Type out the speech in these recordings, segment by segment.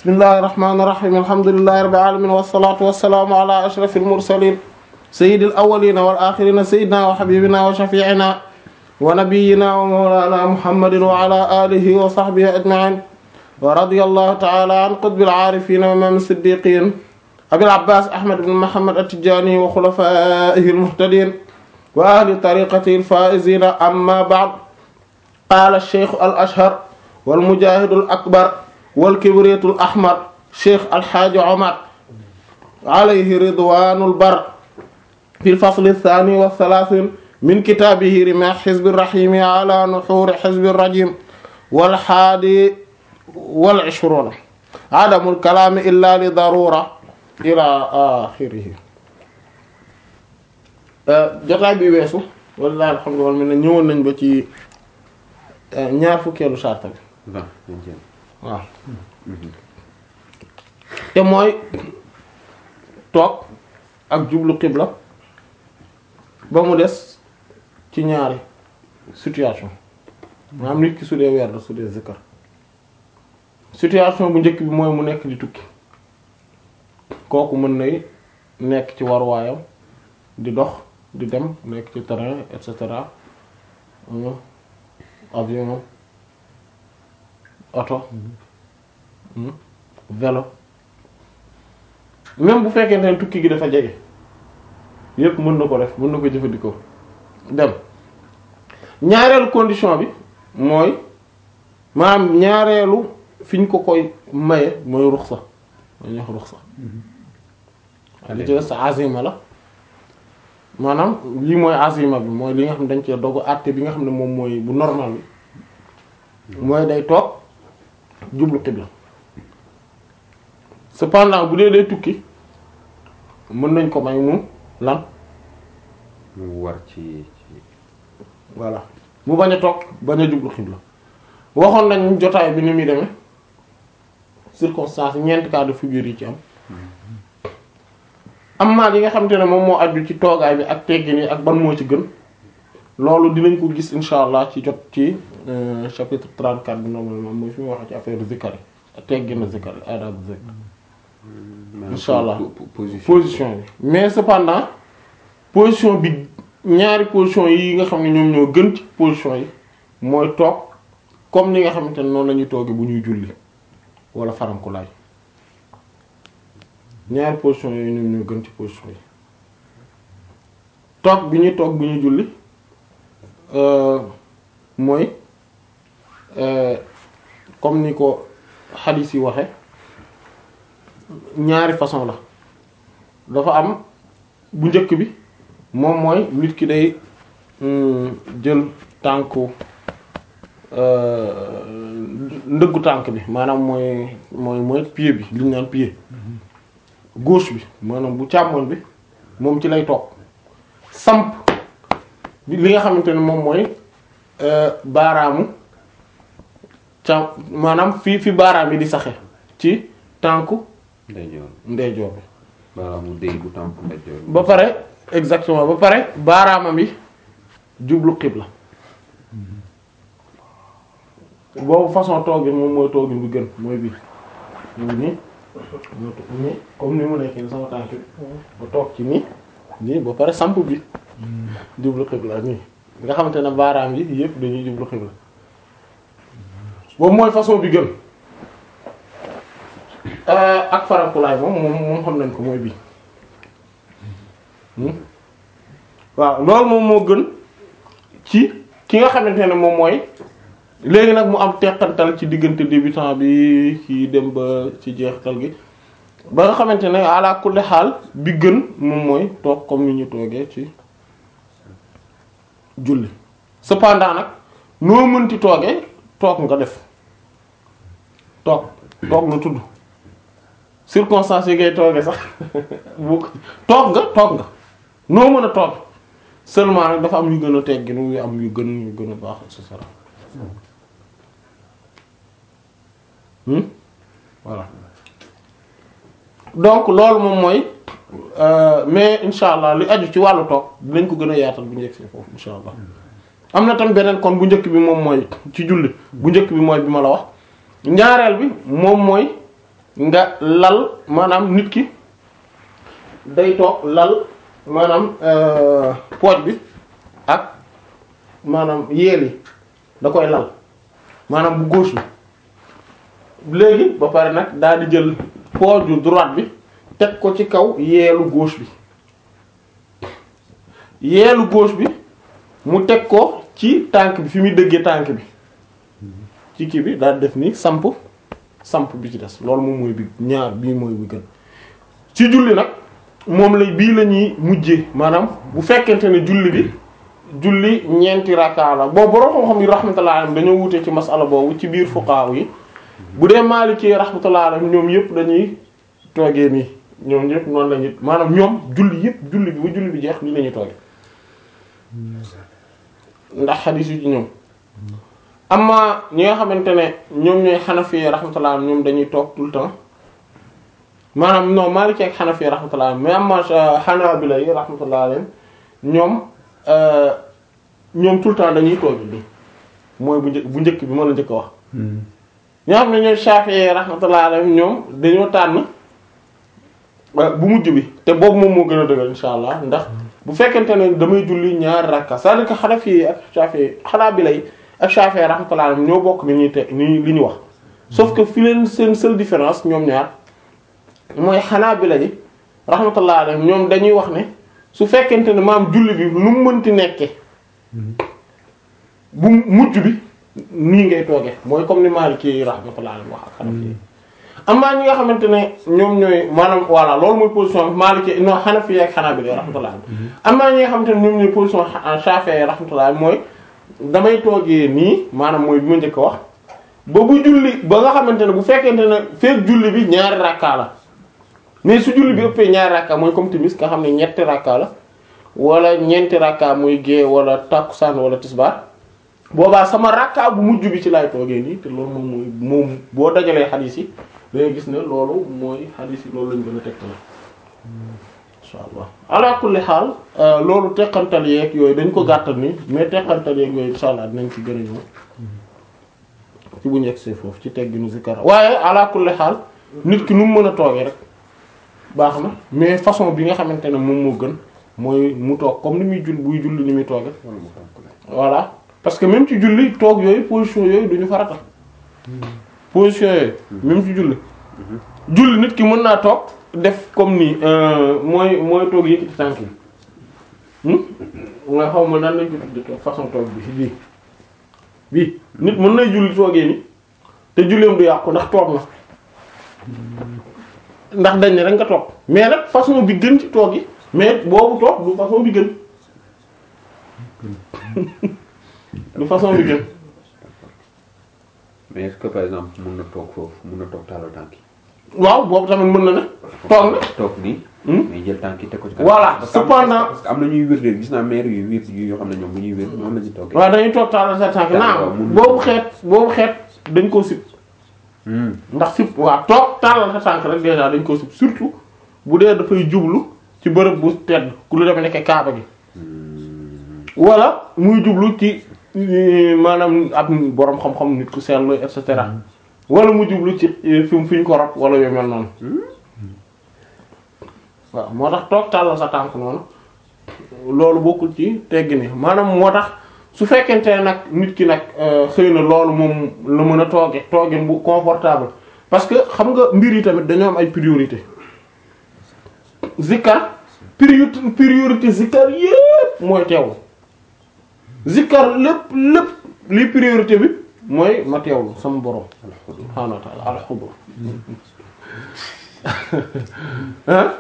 bismillahir rahmanir rahim alhamdulillahi rabbil alamin wassalatu wassalamu ala ashrafil mursalin sayyidil awwalin wal akhirin sayyidina wa habibina wa shafi'ina wa nabiyyina wa mawlana muhammadin wa ala alihi wa sahbihi ajma'in wa radiyallahu ta'ala an qutbil arifin wa imam as-siddiqin abil abbas ahmad ibn muhammad at-tijani wa khulafaihi al-muhtadin wa ahli tariqatihi al-faizin amma ba'd qala ash-shaykh al-ashhar wal mujahid al-akbar wal kibrit al-ahmar shaykh al-hajj umar alayhi ridwanul bar fi al-fasl ath-thani wa ath-thalathin min kitabihi rimah hizb ar-rahim ala nuhur hizb ar-rajim wal hadi wal ishruna adamul kalam illa li darura ila axirihi jotaay bi weesu wallahi alhamdulillah mi ne ñëwoon nañ ba ci ñaar fukkeelu sarta bi waaw te mooy toog ak jublu xibla ba mu des ci ñaari situation maanaam nit ki su dee weer su dee zikkar situation bu njëkk bi mooy mu nekk di tukki kooku mën nay nekk ci waruwaayam di dox di dem nekk ci terrain et cetera avion oto vélo même bu fekkente ne tukki gi dafa jege yépp mën na ko def mën na ko jëfandikoo dem ñaareelu condition bi mooy maanaam ñaareelu fi ñu ko koy maye mooy ruxsa mooy ñox ruxsa li ci des sa azima la maanaam lii mooy azima bi mooy li nga xam ne dañ cee dogu àtte bi nga xam ne moom mooy bu normal bi mooy day toog jublu xibla cependant bu dee day tukki mën nañ ko may mu lan mu war ci ci voilà mu bañ a toog bañ a jublu xibla waxoon nañ jotaay bi ni muy demee circonstance ñeenti cas de figure yi ci am am maa yi nga xamante ne moom moo aju ci toogaay bi ak teggin yi ak ban moo ci gën loolu dinañ ko gis insha allah ci jot ci chapitre 34 bi normalement mooy fi mu waxee ci affaire zikar yi teggin zikar yi adab zikar insha allah position bi mais cependant position bi ñaari position yi nga xam ne ñoom ñoo gën ci position yi mooy toog comme ni nga xamante ne noonu la ñuy toogee bu ñuy julli wala farankulaay ñaari position yooyu ñoom ñoo gën ci position yi toog bi ñuy toog bu ñuy julli mooy comme ni ko xadiis yi waxe ñaari façon la dafa am bu njëkk bi moom mooy nit ki day jël tànku ndëggu tànk bi maanaam mooy mooy mooy pied bi li ñu naan pied gauche bi maanaam bu càmmoñ bi moom ci lay toog samp li nga xamante ne moom mooy baaraamu càm maanaam fii fi baaraam yi di saxe ci tànku ndeyjoor ndeyjoor bi baaraamu déy bu tànku ndeyjoor ba pare exactement ba pare baaraamam yi jublu xibla boobu façon toogin moom mooy toogin bi gën mooy bii mooy nii nii comme ni mu nekk nii sama tànk bi ba toog ci nii nii ba pare samp bi jublu xibla nii nga xamante ne baaraam yi yëpp dañuy jublu xibla boobu mooy façon bi gën ak farankulaay moom moom moom xam nañ ko mooy bii waaw loolu moom moo gën ci ki nga xamante ne moom mooy léegi nag mu am teqantal ci diggante débutant bi ci dem ba ci jeextal gi ba nga xamante ne ala kulli xaal bi gën moom mooy toog comme ni ñu toogee ci julli cependant nag noo mënti toogee toog nga def toog toog nga tudd circonstances yi ngay toogee sax bu toog nga toog nga noo mën a toog seulement nag dafa am yu gën a tegginu yu am yu gën yu gën a baax et cetera Hmm? voilà donc loolu moom mooy euh, mais insha allah li aju ci wàllu toog dinañ ko gën a yaatal bu njëkk si foofu insha allah am na tam beneen kon bu njëkk bi moom mooy ci julli bu njëkk bi mooy bi ma la wax ñaareel bi moom mooy nga lal maanaam nit ki day toog lal maanaam euh, pooj bi ak maanaam yeel yi da koy lal maanaam bu gauche bi léegi ba pare nag daal di jël pooju droite bi teg ko ci kaw yeelu gauche bi yeelu gauche bi mu teg ko ci tànk bi fi muy dëggee tànk bi ci kii bi daal di def ni samp samp bi ci des loolu moom mooy bi ñaar bii mooy bi gën ci julli nag moom la bii la ñuy mujjee maanaam bu fekkente ne julli bi julli ñeenti rakka la boobu borom xam-xam yi rahmatullah alayhim dañoo wutee ci masala boobu ci biir fuqaha yi bu dee Maliki rahmatullah alayhim ñoom yëpp dañuy toogee nii ñoom ñëpp noonu la ñuy maanaam ñoom julli yëpp julli bi ba julli bi jeex nii la ñuy toogee ndax xadiis yu ci ñoom amma ñi nga xamante ne ñoom ñooy Hanafi rahmatullah ñoom dañuy toog tout le temps maanaam non Maliki ak Hanafi rahmatullah mais amma Hanabila yi rahmatullah alayhim ñoom ñoom tout le temps dañuy toog nii mooy bu njëkk bu njëkk bi ma la njëkk a wax. ñoo xam ne ñooy Shafi'i rahmatullah alayhim ñoom dañoo tànn bu mujj bi te boobu moom moo gën a dëgër insha allah ndax bu fekkente ne damay julli ñaari rakka c'est-à-dire que Hanafi yi ak Shafi'i Hanabila yi ak Shafi'i rahmatullah alayhim ñoo bokk ni ñuy te ni li ñu wax sauf que fi leen seen seule différence ñoom ñaar mooy Hanabila yi rahmatullah alayhim ñoom dañuy wax ne su fekkente ne maam julli bi nu mu mënti nekke bu mujj bi nii ngay toogee mooy comme ni Maliki yi rahmatullah alayhi wax ak Hanafi yi amaa ñi nga xamante ne ñoom ñooy maanaam voilà loolu mooy position Maliki non Hanafi ak Hanabila rahmatullah alayhi amaa ñi nga xamante ne ñoom ñooy position Shafi'i rahmatullah alayhi mooy damay toogee nii maanaam mooy bi ma njëkk a wax ba bu julli ba nga xamante ne bu fekkente ne feek julli bi ñaari rakka la mais su julli bi ëppee ñaari rakka mooy comme timis nga xam ne ñetti rakka la wala ñeenti rakka muy gée wala takkusaan wala tisbaar boobaa sama rakka bu mujj bi ci laay toogee nii te loolu moom mooy moom boo dajalee xadiis yi dangay gis ne loolu mooy xadiis yi loolu lañu gën a tegtal insha allah ala kulli xaal loolu teqantal yeeg yooyu dañ ko gàttal ni mais teqantal yeeg yooyu insha allah dinañ ci gën a ñëw ci bu ñu yegsee foofu ci tegginu zikar waaye ala kulli xaal nit ki nu mu mën a toogee rek baax na mais façon bi nga xamante ne moom moo gën mooy mu toog comme ni muy jull buy julli ni muy tooge voilà parce que même ci julli toog yooyu position yooyu duñu farata position yooyu même ci julli julli nit ki mën naa toog def comme nii mooy mooy toog yëkkati tànk yi nga xaw ma nan lañ ko tudde toog façon toog bi bii bii nit mën nay julli toogee ni te julleem du yàqu ndax toog na ndax dañ ne rek nga toog mais nag façon bi gën ci toog yi mais boobu toog du façon bi gën du façon bi gën mais est-ce que par exemple mun na toog foofu mun na toog taaloo tànk yi. waaw boobu tamit mën na ne toog na toog nii. Hmm? mais jël tànk yi teg ko ci Voilà, parce que am- cependant- parce que am na ñuy wér de gis naa maire yu wér yu yoo xam ne ñoom bu ñuy wér noonu la ñuy toogee. waaw dañuy toog taalal sa tànk D'accord, naam mun- boobu xeet boobu xeet dañ koo sib Hmm. ndax sib waaw toog taalal sa tànk rek déjà dañ koo sib surtout bu dee dafay jublu ci bërëb bu tedd ku lu demee nekk kaaba gi wala muy jublu ci euh, maanaam ab boroom xam-xam nit ku seetlu et cetera wala mu jublu ci euh, fi mu fi ñu ko rob wala yu mel noonu waaw moo tax toog tàllal sa tànk noonu loolu bokkul ci teggi ni maanaam moo tax su fekkente ne nag nit ki nag euh, xëy na loolu moom la mën a tooge toogin bu confortable parce que xam nga mbir yi tamit dañoo am ay priorité zikkar priorité priorité zikkar yépp mooy teewlu zikkar lépp lépp li priorité bi mooy ma teewlu sama borom subhaanahu wa ta'ala alxudur hein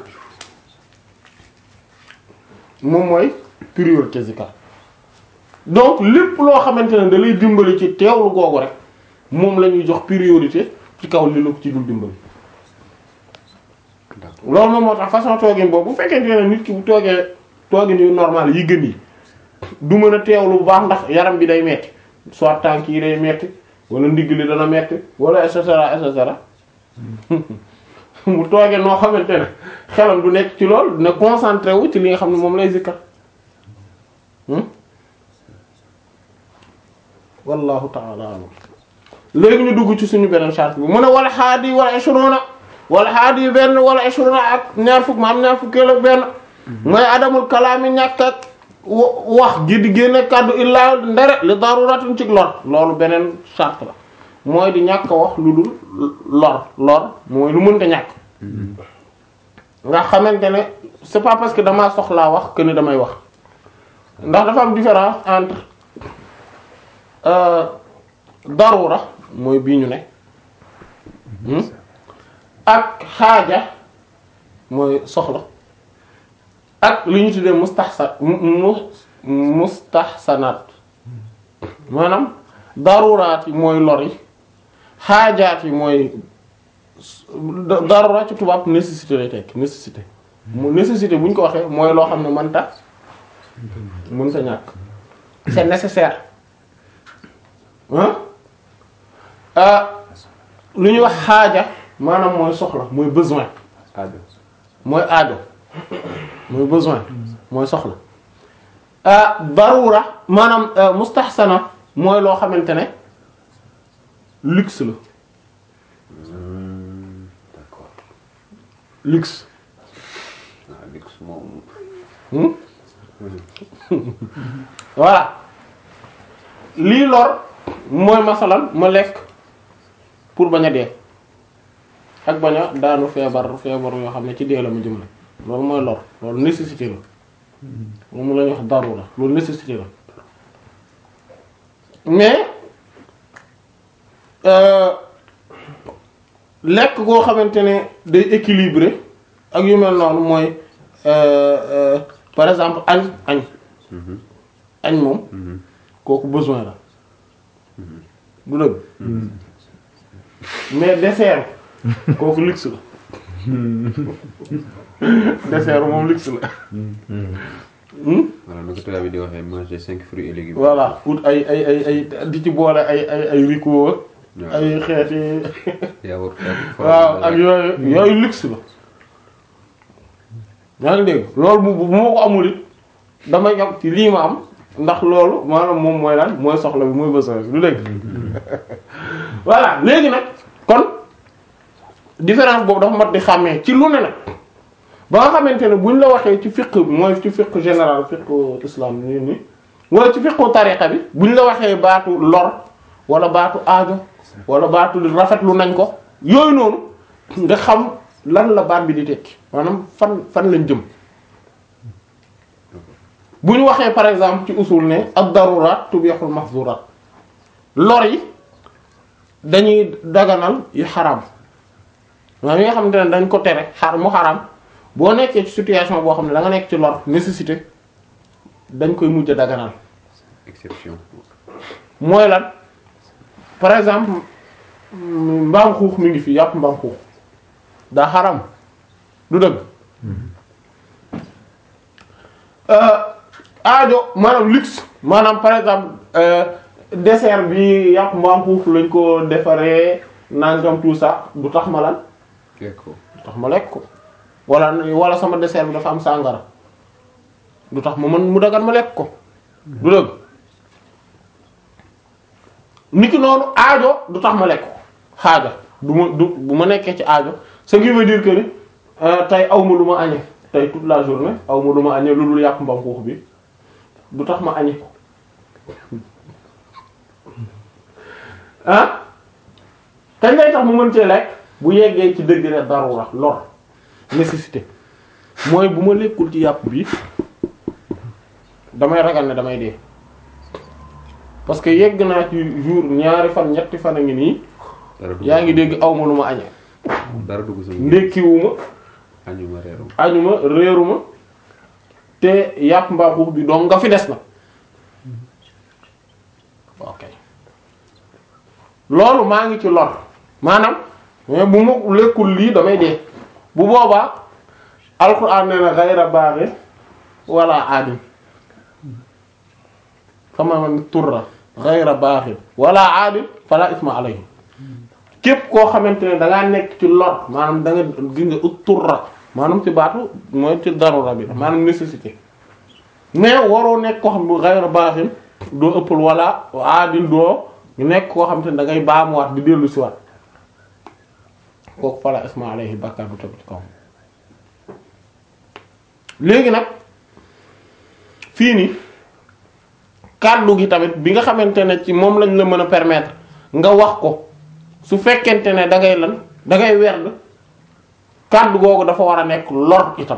moom mooy priorité zikkar donc lépp loo xamante ne da lay dimbali ci teewlu googu rek moom la ñuy jox priorité ci kaw li la ko ci dul dimbali D'accord. loolu moom moo tax façon toogin boobu bu fekkente ne nit ki bu toogee toogin yu normal yi gën yi du mën a teewlu bu baax ndax yaram bi day metti soit tànk yi day metti wala ndigg li dana metti wala et cetera et cetera mu toogee noo xamante ne xelam du nekk ci lool dina concentré wu ci li nga xam ne moom lay zikkar hmm wallahu ta'ala a'lam léegi ñu dugg ci suñu beneen charte bi mu ne wala xaadi wala ashruna wala haadi benn wala ishruna ak ñaar fukk ma am ñaar fukk ak benn mooy adamul kalaami ñàkk ak wa- wax gi di génne kàddu illaa ndere li daruratin ci lor loolu beneen charte la mooy di ñàkk a wax lu dul lor lor mooy lu mënta ñàkk nga xamante ne c'est pas parce que damaa soxlaa wax que ni damay wax ndax dafa am différence entre euh, darura mooy bii ñu ne hmm? ak xaaja mooy soxla ak li ñu tuddee mustahsan mu mu mustahsanat maanaam daruraat yi mooy lor yi xaajaat yi mooy da- darura ci tubaab nécessité lay tekk nécessité mu nécessité bu ñu ko waxee mooy loo xam ne mënta mënta ñàkk c'est nécessaire hein ah lu ñuy wax xaaja maanaam mooy soxla mooy besoin aajo mooy aajo mooy besoin mooy soxla ah darura maanaam euh, mustahsana mooy loo xamante ne luxe la d'accord luxe ah luxe moom hmm? voilà lii lor mooy masalan ma lekk pour bañ a dee ak bañ a daanu feebar feebar yoo xam ne ci dee la ma jëmale loolu mooy lor loolu nécessité la moom la ñuy wax darura loolu nécessité la mais euh, lekk goo xamante ne day équilibré ak yu mel noonu mooy euh, euh, par exemple añ añ añ moom kooku besoin la du dëgg mais dessert kooku luxe la dessert moom luxe la Hmm? voilà na ko tubaab bi di waxee manger cinq fruits et légumes voilà ut ay ay ay ay di ci boole ay ay ay ricot waaw ay xeeti yaourt waaw ak yooyu yooyu luxe la yaa ngi dégg loolu bu bu ma ko amul it damay yam ci lii ma am ndax loolu maanaam moom mooy lan mooy soxla bi mooy besoin bi du dégg voilà léegi nag kon différence boobu dafa mat di xàmmee ci lu ne nag ba nga xamante ne buñ la waxee ci fiqh bi mooy ci fiqh général fiqh islam nii nii wala ci fiqh tariqa bi buñ la waxee baatu lor wala baatu aajo wala baatu rafetlu nañ ko yooyu noonu nga xam lan la baat bi di tekki maanaam fan fan lañ jëm bu ñu waxee par exemple ci usul ne ad-darurat tubihul mahzurat lor yi dañuy daganal yu xaram maanaam yi nga xamante ne dañ ko tere xar mu xaram boo nekkee ci situation boo xam ne da nga nekk ci lor nécessité dañ koy mujj a daganal exception mooy lan par exemple mm, mbaam xuux mi ngi fi yàpp mbaam xuux daa xaram du dëgg euh, aajo maanaam luxe maanaam par exemple euh, dessert bi yàpp mbaam xuux lañ ko defaree nangam tout ça du tax ma lan d'accord du tax ma lekk ko wala wala sama dessert bi dafa am sàngara du tax ma mën mu dagan ma lekk ko du dëgg niki noonu aajo du tax ma lekk ko xaaja du ma du bu ma nekkee ci aajo ce qui veut dire que ni euh, tey aw ma lu ma añee tey toute la journée aw ma lu ma añee lu dul yàpp mbam xuux bi du tax ma añee ko ah kañ lay tax mu mën cee lekk bu yeggee ci degré darura lor nécessité mooy bu ma lekkul ci yàpp bi damay ragal ne damay dee parce que yegg naa ci jour ñaari fan ñetti fan a ngi nii dara dugg yaa ngi dégg awma lu ma añee dara dugg sama ndekkiwuma añuma reerum añuma réeruma te yàpp mbaa xuux bi donc nga fi des na ok loolu maa ngi ci lor maanaam mais bu ma lekkul lii damay dee bu boobaa alxuraan nee na gayra baaxi wala aadin fama man turra gayra baaxi wala aadin fala isma alayhi képp koo xamante ne da ngaa nekk ci lor maanaam da nga gis nga ut turra maanaam ci baatu mooy ci darura bi maanaam nécessité mais waroo nekk koo xam ne gayra baaxin doo ëppal wala aadin doo nekk koo xamante ne da ngay baamuwaat di dellu si waat kooku fala isma alayhi bàkkaar bu tegu ci kaw léegi nag fii nii kàddu gi tamit bi nga xamante ne ci moom lañ la mën a permettre nga wax ko su fekkente ne da ngay lan da ngay werd kàddu googu dafa war a nekk lor itam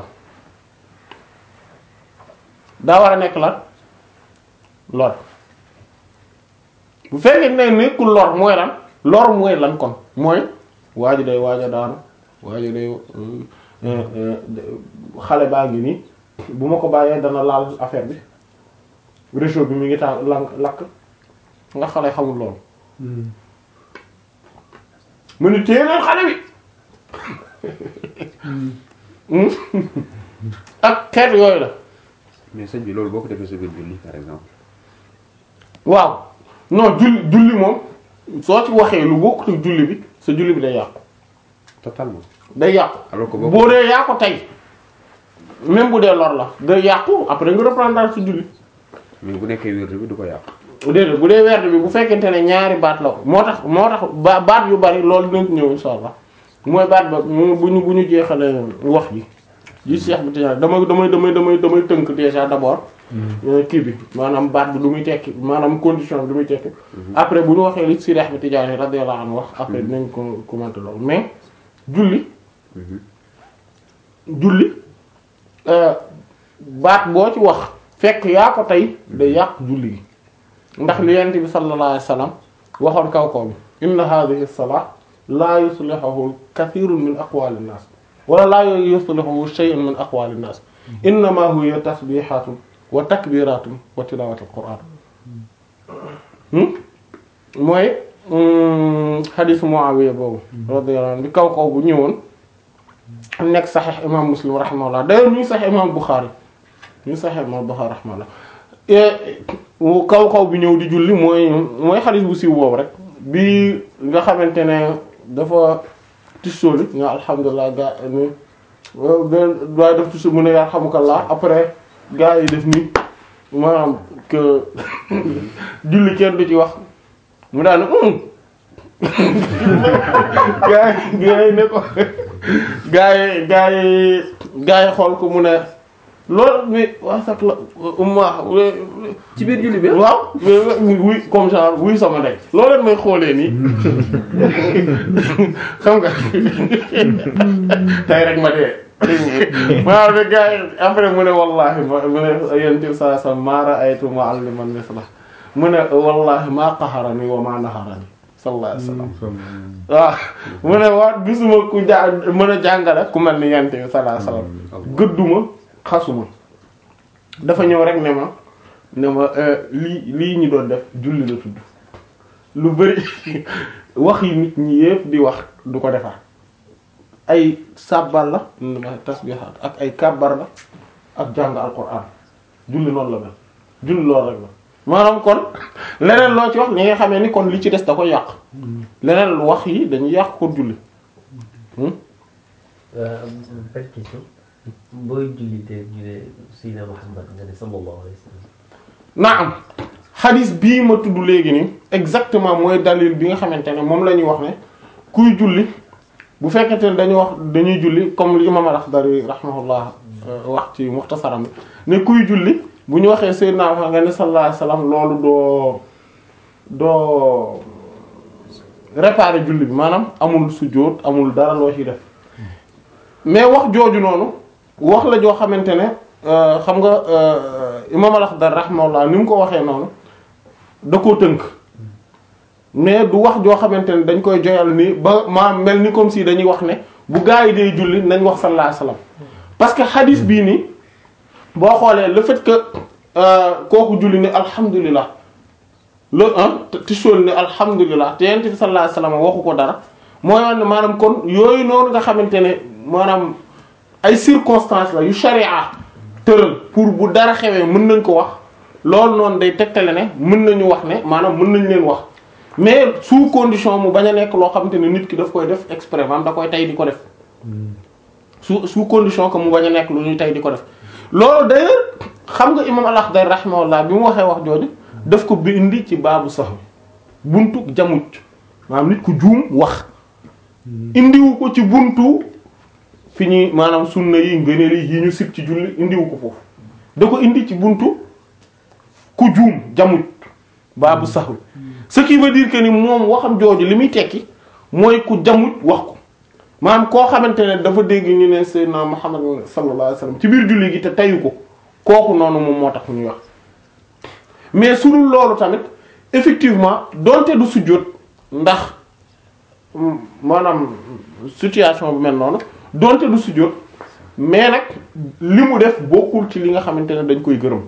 daa war a nekk lan lor bu fekkee ne nekkul lor mooy lan lor mooy lan kon mooy waa ji day waaj a daanu waa ji day xale baa ngi nii bu ma ko bàyyee dana laal affaire bi réchaud bi mi ngi taal lank lakk nga xale xamul loolu mu ni téye leen xale bi ak xeet yooyu la mais sëñ bi loolu boo ko defee sa biir julli par exemple. waaw non julli julli moom soo ci waxee lu bokkut ak julli bi sa julli bi day yàqu totalement. day yàqu alors que boo boo dee yaa ko tey même bu dee lor la day yàqu après nga reprendre sa julli mais bu nekkee wér bi du ko yàq. déedéet bu dee werd bi bu fekkente ne ñaari baat la moo tax moo tax ba baat yu bari loolu dinañ ci ñëw insha allah mooy baat ba mu bu ñu bu ñu jeexalee wax ji ji Cheikh bi Tidiane damay damay damay damay damay tënk déjà d'abord kii bi maanaam baat bi lu muy tekki maanaam condition bi lu muy tekki après bu ñu waxee li Cheikh bi Tidiane radiyallahu anhu wax après dinañ ko commenter loolu mais julli julli baat boo ci wax fekk yaa ko tey day yàq julli gi ndax li yent bi sallallahu alayhi wasallam waxoon kaw kaw bi inna hadhihi as-salat la yuslihuhu kathirun min aqwali an-nas wala la yuslihuhu shay'un min aqwali an-nas innama huwa tasbihatun wa takbiratun wa tilawatu al-qur'an mooy hadith Muawiya boobu radiyallahu anhu bi kaw kaw bu ñëwoon nekk sahih imam Muslim rahimahullah d'ailleurs ñu sahih imam Bukhari ñu sahih imam Bukhari rahimahullah kaw kaw bi ñëw di julli mooy mooy xadis bu siiw boobu rek bi nga xamante ne dafa tissooli nga alhamdulilah gaa ni waaye def tissu mu ne yarhamukallah après gaa yi def ni maanaam que julli kenn du ci wax mu daal ne gaa yi gaa yi ne ko gaa yi gaa yi gaa yi xool ko mu ne loolu mi waa sax la umma ci biir julli bi waaw wuy comme genre wuy sama ndey loolu leen may xoolee nii xam nga tey rek ma dee waaw de gars yi après mu ne wallahi mu ne yenti saa sa maara aytu mu'alliman misla mu ne wallahi maa qaharani wa maa naharani sallallahu alayhi wasallam waaw mu ne waa gisuma ku ja mën a jàngale ku mel ni yenti sallallahu alayhi wasallam gëdduma xasuma dafa ñëw rek ne ma ne ma lii lii ñu doon def julli la tudd lu bari wax yi nit ñi yépp di wax du ko defar ay sàbbal la tasbihaat ak ay kàbbar la ak jàng alquran julli noonu la mel julli loolu rek la maanaam kon leneen loo ci wax ñi nga xamee ni kon li ci des da ko yàq leneen wax yi dañuy yàq ko julli petite question booy julli te ñu ne Seydina Muhammad nga ne sallallahu alayhi wa sallam. naam xadis bii ma tudd léegi nii exactement mooy dalil bi nga xamante ne moom la ñuy wax ne kuy julli bu fekkente ne dañuy wax dañuy julli comme li imam al-Akhdari rahimahullah wax ci muxtasaram bi ne kuy julli bu ñu waxee Seydina Muhammad nga ne sallallahu alayhi wa sallam loolu doo doo réparer julli bi maanaam amul sujjóot amul dara loo ciy def mais wax jooju noonu wax la joo xamante ne xam nga imam al-Akhdari rahimahullah ni mu ko waxee noonu da koo tënk mais du wax joo xamante ne dañ koy joyal ni ba maa mel ni comme si dañuy wax ne bu gaa yi dee julli nañ wax sallallahu alayhi wasallam parce que hadith bii nii boo xoolee le fait que kooku julli ne alhamdulilah le un tisool ne alhamdulilah te yent bi sallallahu alayhi wasallam waxu ko dara mooy wax ne maanaam kon yooyu noonu nga xamante ne maanaam ay circonstances la yu sharia tëral pour bu dara xewee mën nañ ko wax loolu noonu day tegtale ne mën nañu wax ne maanaam mën nañ leen wax mais sous condition mu bañ a nekk loo xamante ne nit ki daf koy def exprès maanaam da koy tey di ko def sous sous condition que mu bañ a nekk lu ñuy tey di ko def loolu d'ailleurs xam nga imam al-Akhdari rahimahullah bi mu waxee wax jooju daf ko bindi ci baabu sax buntu jamuj maanaam nit ku juum wax indiwu ko ci buntu fi ñuy maanaam sunna yi ngëneel yi ñu sib ci julli indiwu ko foofu da ko indi ci buntu ku juum jamut baabu saxwi ce qui veut dire que ni moom waxam jooju li muy tekki mooy ku jamut wax ko maanaam koo xamante ne dafa dégg ñu ne Seydina Muhammad sallallahu alayhi wasallam ci biir julli gi te tayu ko kooku noonu moom moo tax ñuy wax mais su dul loolu tamit effectivement donte du sujjóot ndax mm, maanaam situation bu mel noonu donte du sujjóot mais nag li mu def bokkul ci li nga xamante ne dañ koy gërëm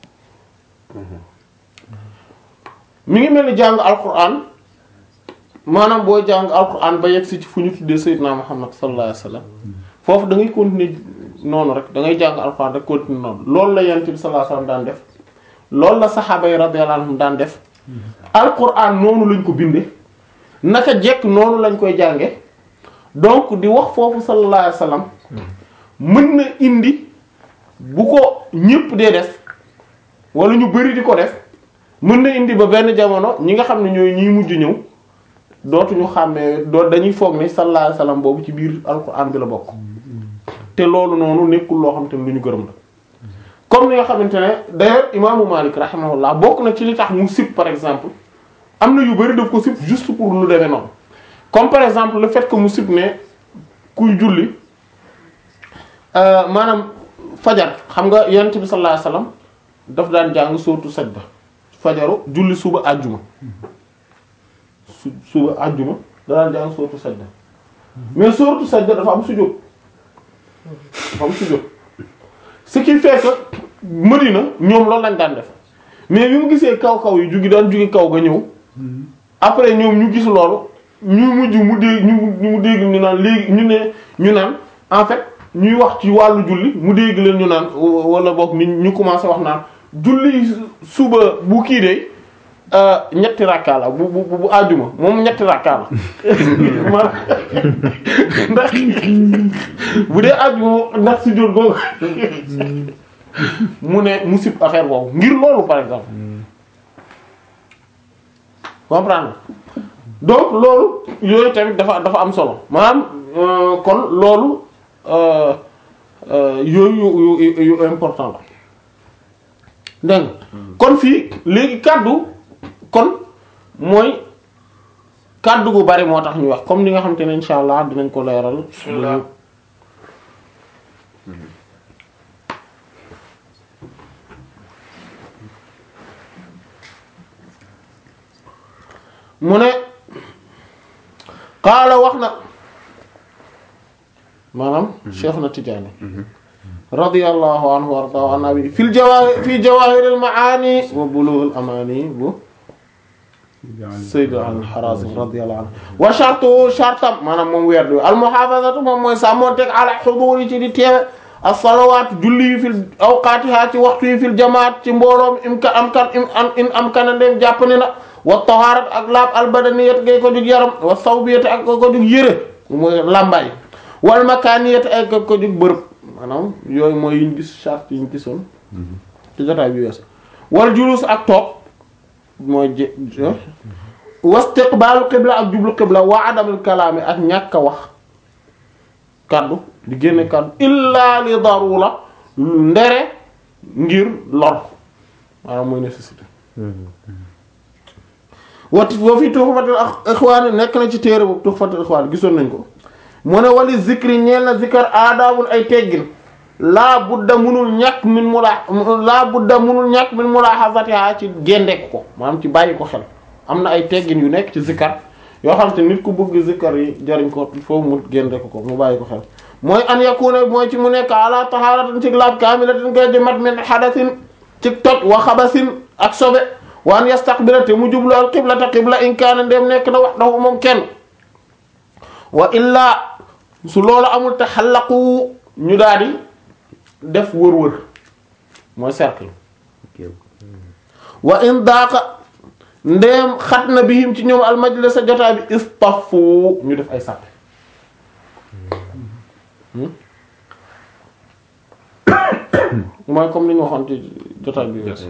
mi ngi mel ni jàng alquran maanaam boo jàng alquran ba yegg si ci fu ñu tuddee Seydina Muhammad sallallahu alayhi wasallam foofu da ngay continuer noonu rek da ngay jàng alquran rek continuer noonu loolu la yonent bi sallallahu alayhi wasallam daan def loolu la saxaaba yi radiyallahu anhum daan def alquran noonu lañ ko binde naka jekk noonu lañ koy jànge donc di wax foofu sallallahu alayhi wasallam mën na indi bu ko ñépp dee def wala ñu bari di ko def mën na indi ba benn jamono ñi nga xam ne ñooy ñiy mujj ñëw dootuñu xàmmee doo dañuy foog ne sallallahu alayhi wasallam boobu ci biir alquran bi la bokk te loolu noonu nekkul loo xam te ne lu ñu gërëm la comme ni nga xamante ne d'ailleurs imaamu Malik rahimahullah bokk na ci li tax mu sib par exemple am na yu bari daf ko sib juste pour lu demee noonu comme par exemple le fait que mu sib ne kuy julli euh, maanaam fajar xam nga yonent bi sallallahu alayhi wasallam daf daan jàng sootu sajda fajaru julli suba àjjuma su suba àjjuma da daan jàng sootu sajda mais sootu sajda dafa am sujjóot dafa am sujjóot ce qui fait que Madina ñoom loolu lañ daan def mais bi mu gisee kaw kaw yi jugi daan jugi kaw ga ñëw après ñoom ñu gis loolu ñu mujj mu dégg ñu mu dégg ñu naan léegi ñu ne ñu naan en fait ñuy wax ci wàllu julli mu dégg leen ñu naan wala boog ni ñu commencé wax naan julli suba bu kii de ñetti rakka la bu bu bu àjjuma moom ñetti rakka la ma ndax bu dee àjjuma ndax si jot googu mu ne mu sib affaire boobu ngir loolu par exemple comprendre donc loolu yooyu tamit dafa dafa am solo maanaam kon loolu yooyu yu yu important la dégg kon fii léegi kàddu kon mooy kàddu gu bari moo tax ñu wax comme ni nga xam te ne insha allah dinañ ko leeral bismillah mu ne qaala wax na maanaam Cheikh na Tijaani radiyallahu anhu wa ardaahu an abi fil jawaahir fi jawaahiril maani wa bulughul amaani bu Sayyid al-Harazim radiyallahu anhu wa shartu shartam maanaam moom weer du al muhaafazatu moom mooy sàmmonteeg ala xuduur yi ci di teewe as-salawaat julli yi fil awqaatiha ci waxtu yi fil jamaat ci mbooloom im ka am kan im am in am kana ndem jàpp ne na wa tahaarat ak laab al badaniyat ngay ko jug yaram wa sawbiyat ak ko jug yëre mooy làmbaay wal makaaniyat ak ko jug bërëb maanaam yooyu mooy yiñ gis charte yiñ gisoon ci jotaay bi wees wal julus ak toog mooy je wastiqbaalu qibla ak jublu qibla wa adamul kalaami ak ñàkk a wax kaddu di génne kaddu illa li darura ndere ngir lor maanaam mooy nécessité wat boo fi tuhfatul ikhwan nekk na ci téere boobu tuhfatul ikhwan gisoon nañ ko mu ne wali zikri ñeel na zikar aadaabul ay teggin laa budda munul ñàkk min mula laa budda munul ñàkk min mulahazatiha ci géndeek ko maanaam ci bàyyi ko xel am na ay teggin yu nekk ci zikar yoo xam te nit ku bëgg zikar yi jariñ ko foofu mu géndeek ko mu bàyyi ko xel mooy an yakuna mooy ci mu nekk ala taharatin ci laab kaamilatin koy di mat min hadasin ci toj wa xabasin ak sobe wa an yastaqbila te mu jublu al qiblata qibla in kaana ndem nekk na wax dafa moom kenn wa illaa su loolu amul te xallaqu ñu daal di def wër-wër mooy cercle wa in daaqa ndéem xat na bihim ci ñoom al majlis sa jotaay bi istafu ñu def ay sàppe mooy comme li ñu waxoon ci jotaay bi wees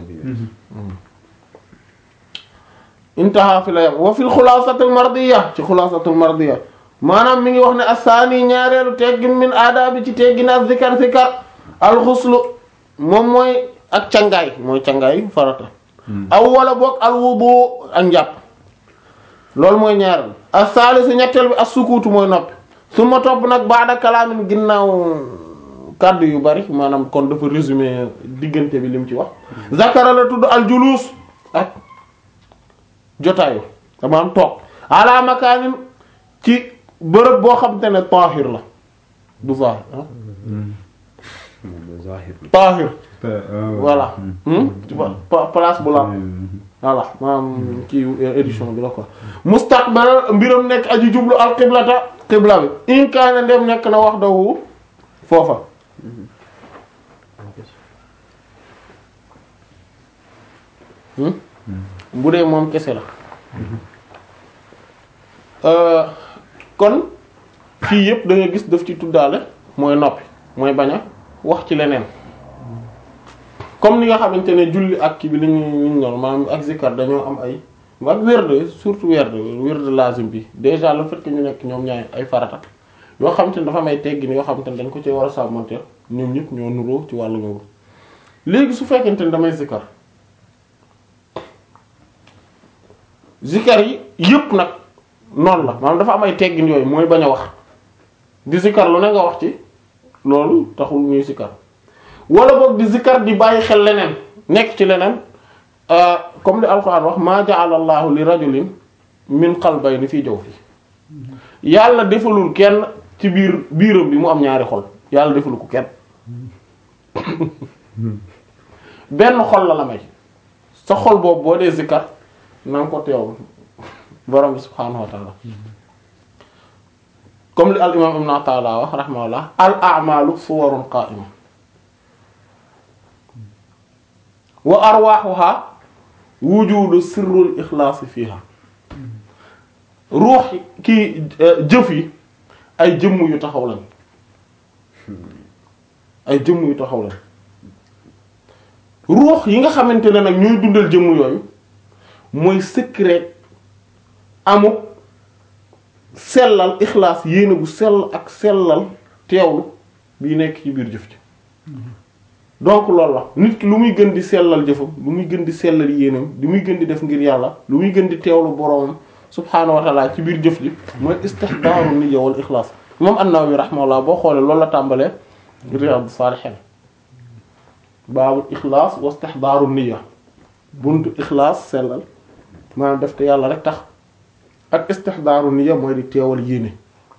intaha fi la yam wa fil xulaasatul mardiya ci xulaasatul mardiya maanaam mi ngi wax ne asaani ñaareelu teggin min aadaabi ci teggin ak zikar zikar alxuslu moom mooy ak cangaay mooy cangaay farata aw wala boog alwudu ak njàpp loolu mooy ñaareel asaalisu ñetteel bi as-sukuutu mooy noppi su ma topp nag baada kalaamin ginnaaw kàddu yu bari maanaam kon dafa résumé diggante bi lim ci wax zakara la tudd aljuluus ak jotaayu maanaam toog ala makaanin ci bërëb boo xam te ne taahir la du zahir ah moom zahir la. taahir voilà hmm? Pa- pa- place bu la voilà maanaam ci édition bi la quoi mustaqbal mbiram nekk aji jublu al qiblata qibla bi in kaana ndem nekk na wax dawu foofa hmm? bu dee moom kese la Euh, kon fii yëpp da nga gis daf ci tuddaale mooy noppi mooy bañ a wax ci leneen comme ni nga xamante ne julli ak kii bi li ñu ñu noonu maanaam ak zikar dañoo am ay ak werd surtout werd werd lazim bi déjà le fait que ñu nekk ñoom ñaay ay farata yoo xamante ne dafa am ay teggin yoo xamante ne dañ ko ci war a sàmmante ñoom ñëpp ñoo nuroo ci wàllu ngoogu léegi su fekkente ne damay zikar zikar yi yëpp nag noonu la maanaam dafa am ay teggin yooyu mooy bañ a wax di zikar lu ne nga wax ci loolu taxul ñuy zikar wala boog di zikar di bàyyi xel leneen nekk ci leneen euh, comme li alquran wax maa ja'ala allahu li rajulin min qalbayni fii jawfi yàlla defalul kenn ci biir biiram bi mu am ñaari xol yàlla defalu ko kenn benn xol la la may sa xol boobu boo dee zikar na nga ko teewul borom bi subhaanahu wa taala comme li al imam ibn Ata'illah wax rahimahullah al a'malu suwarun qa'ima wa arwahuha wujudu sirrul ikhlasi fiha ruux kii jëf yi ay jëmm yu taxaw lañ ay jëmm yu taxaw lañ ruux yi nga xamante ne nag ñooy dundal jëmm yooyu mooy secret amuk sellal ixlaas yéene bu sell ak sellal teewlu bii nekk ci biir jëf ji donc loolu la nit ki lu muy gën di sellal jëfam lu muy gën di sellal yéenam lu muy gën di def ngir yàlla lu muy gën di teewlu boroomam subhaanahu wa taala ci biir jëf ji mooy istihdaaru niyya wal ixlaas moom an-Nawawi rahimahullah boo xoolee loolu la tàmbalee Riyadus Saalihiin baabul ixlaas wa istihdaaru niyya buntu ixlaas sellal maanaam def te yàlla rek tax ak istihdaaru niyya mooy di teewal yéene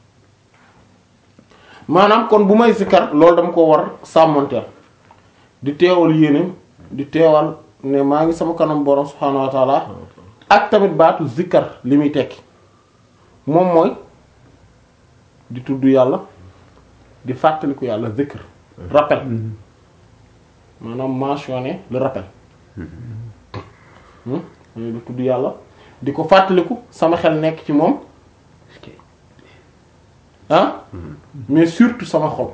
maanaam kon bu may zikkar loolu dama ko war sàmmanteel di teewal yéene di teewal ne maa ngi sama kanam borom subhaanahu wa taala ak tamit baatu zikkar li muy tekki moom mooy di tudd yàlla di fàttaliku yàlla zikr rappel maanaam mentionner le rappel hmm di tudd yàlla di ko fàttaliku sama xel nekk ci moom ah mais surtout sama xol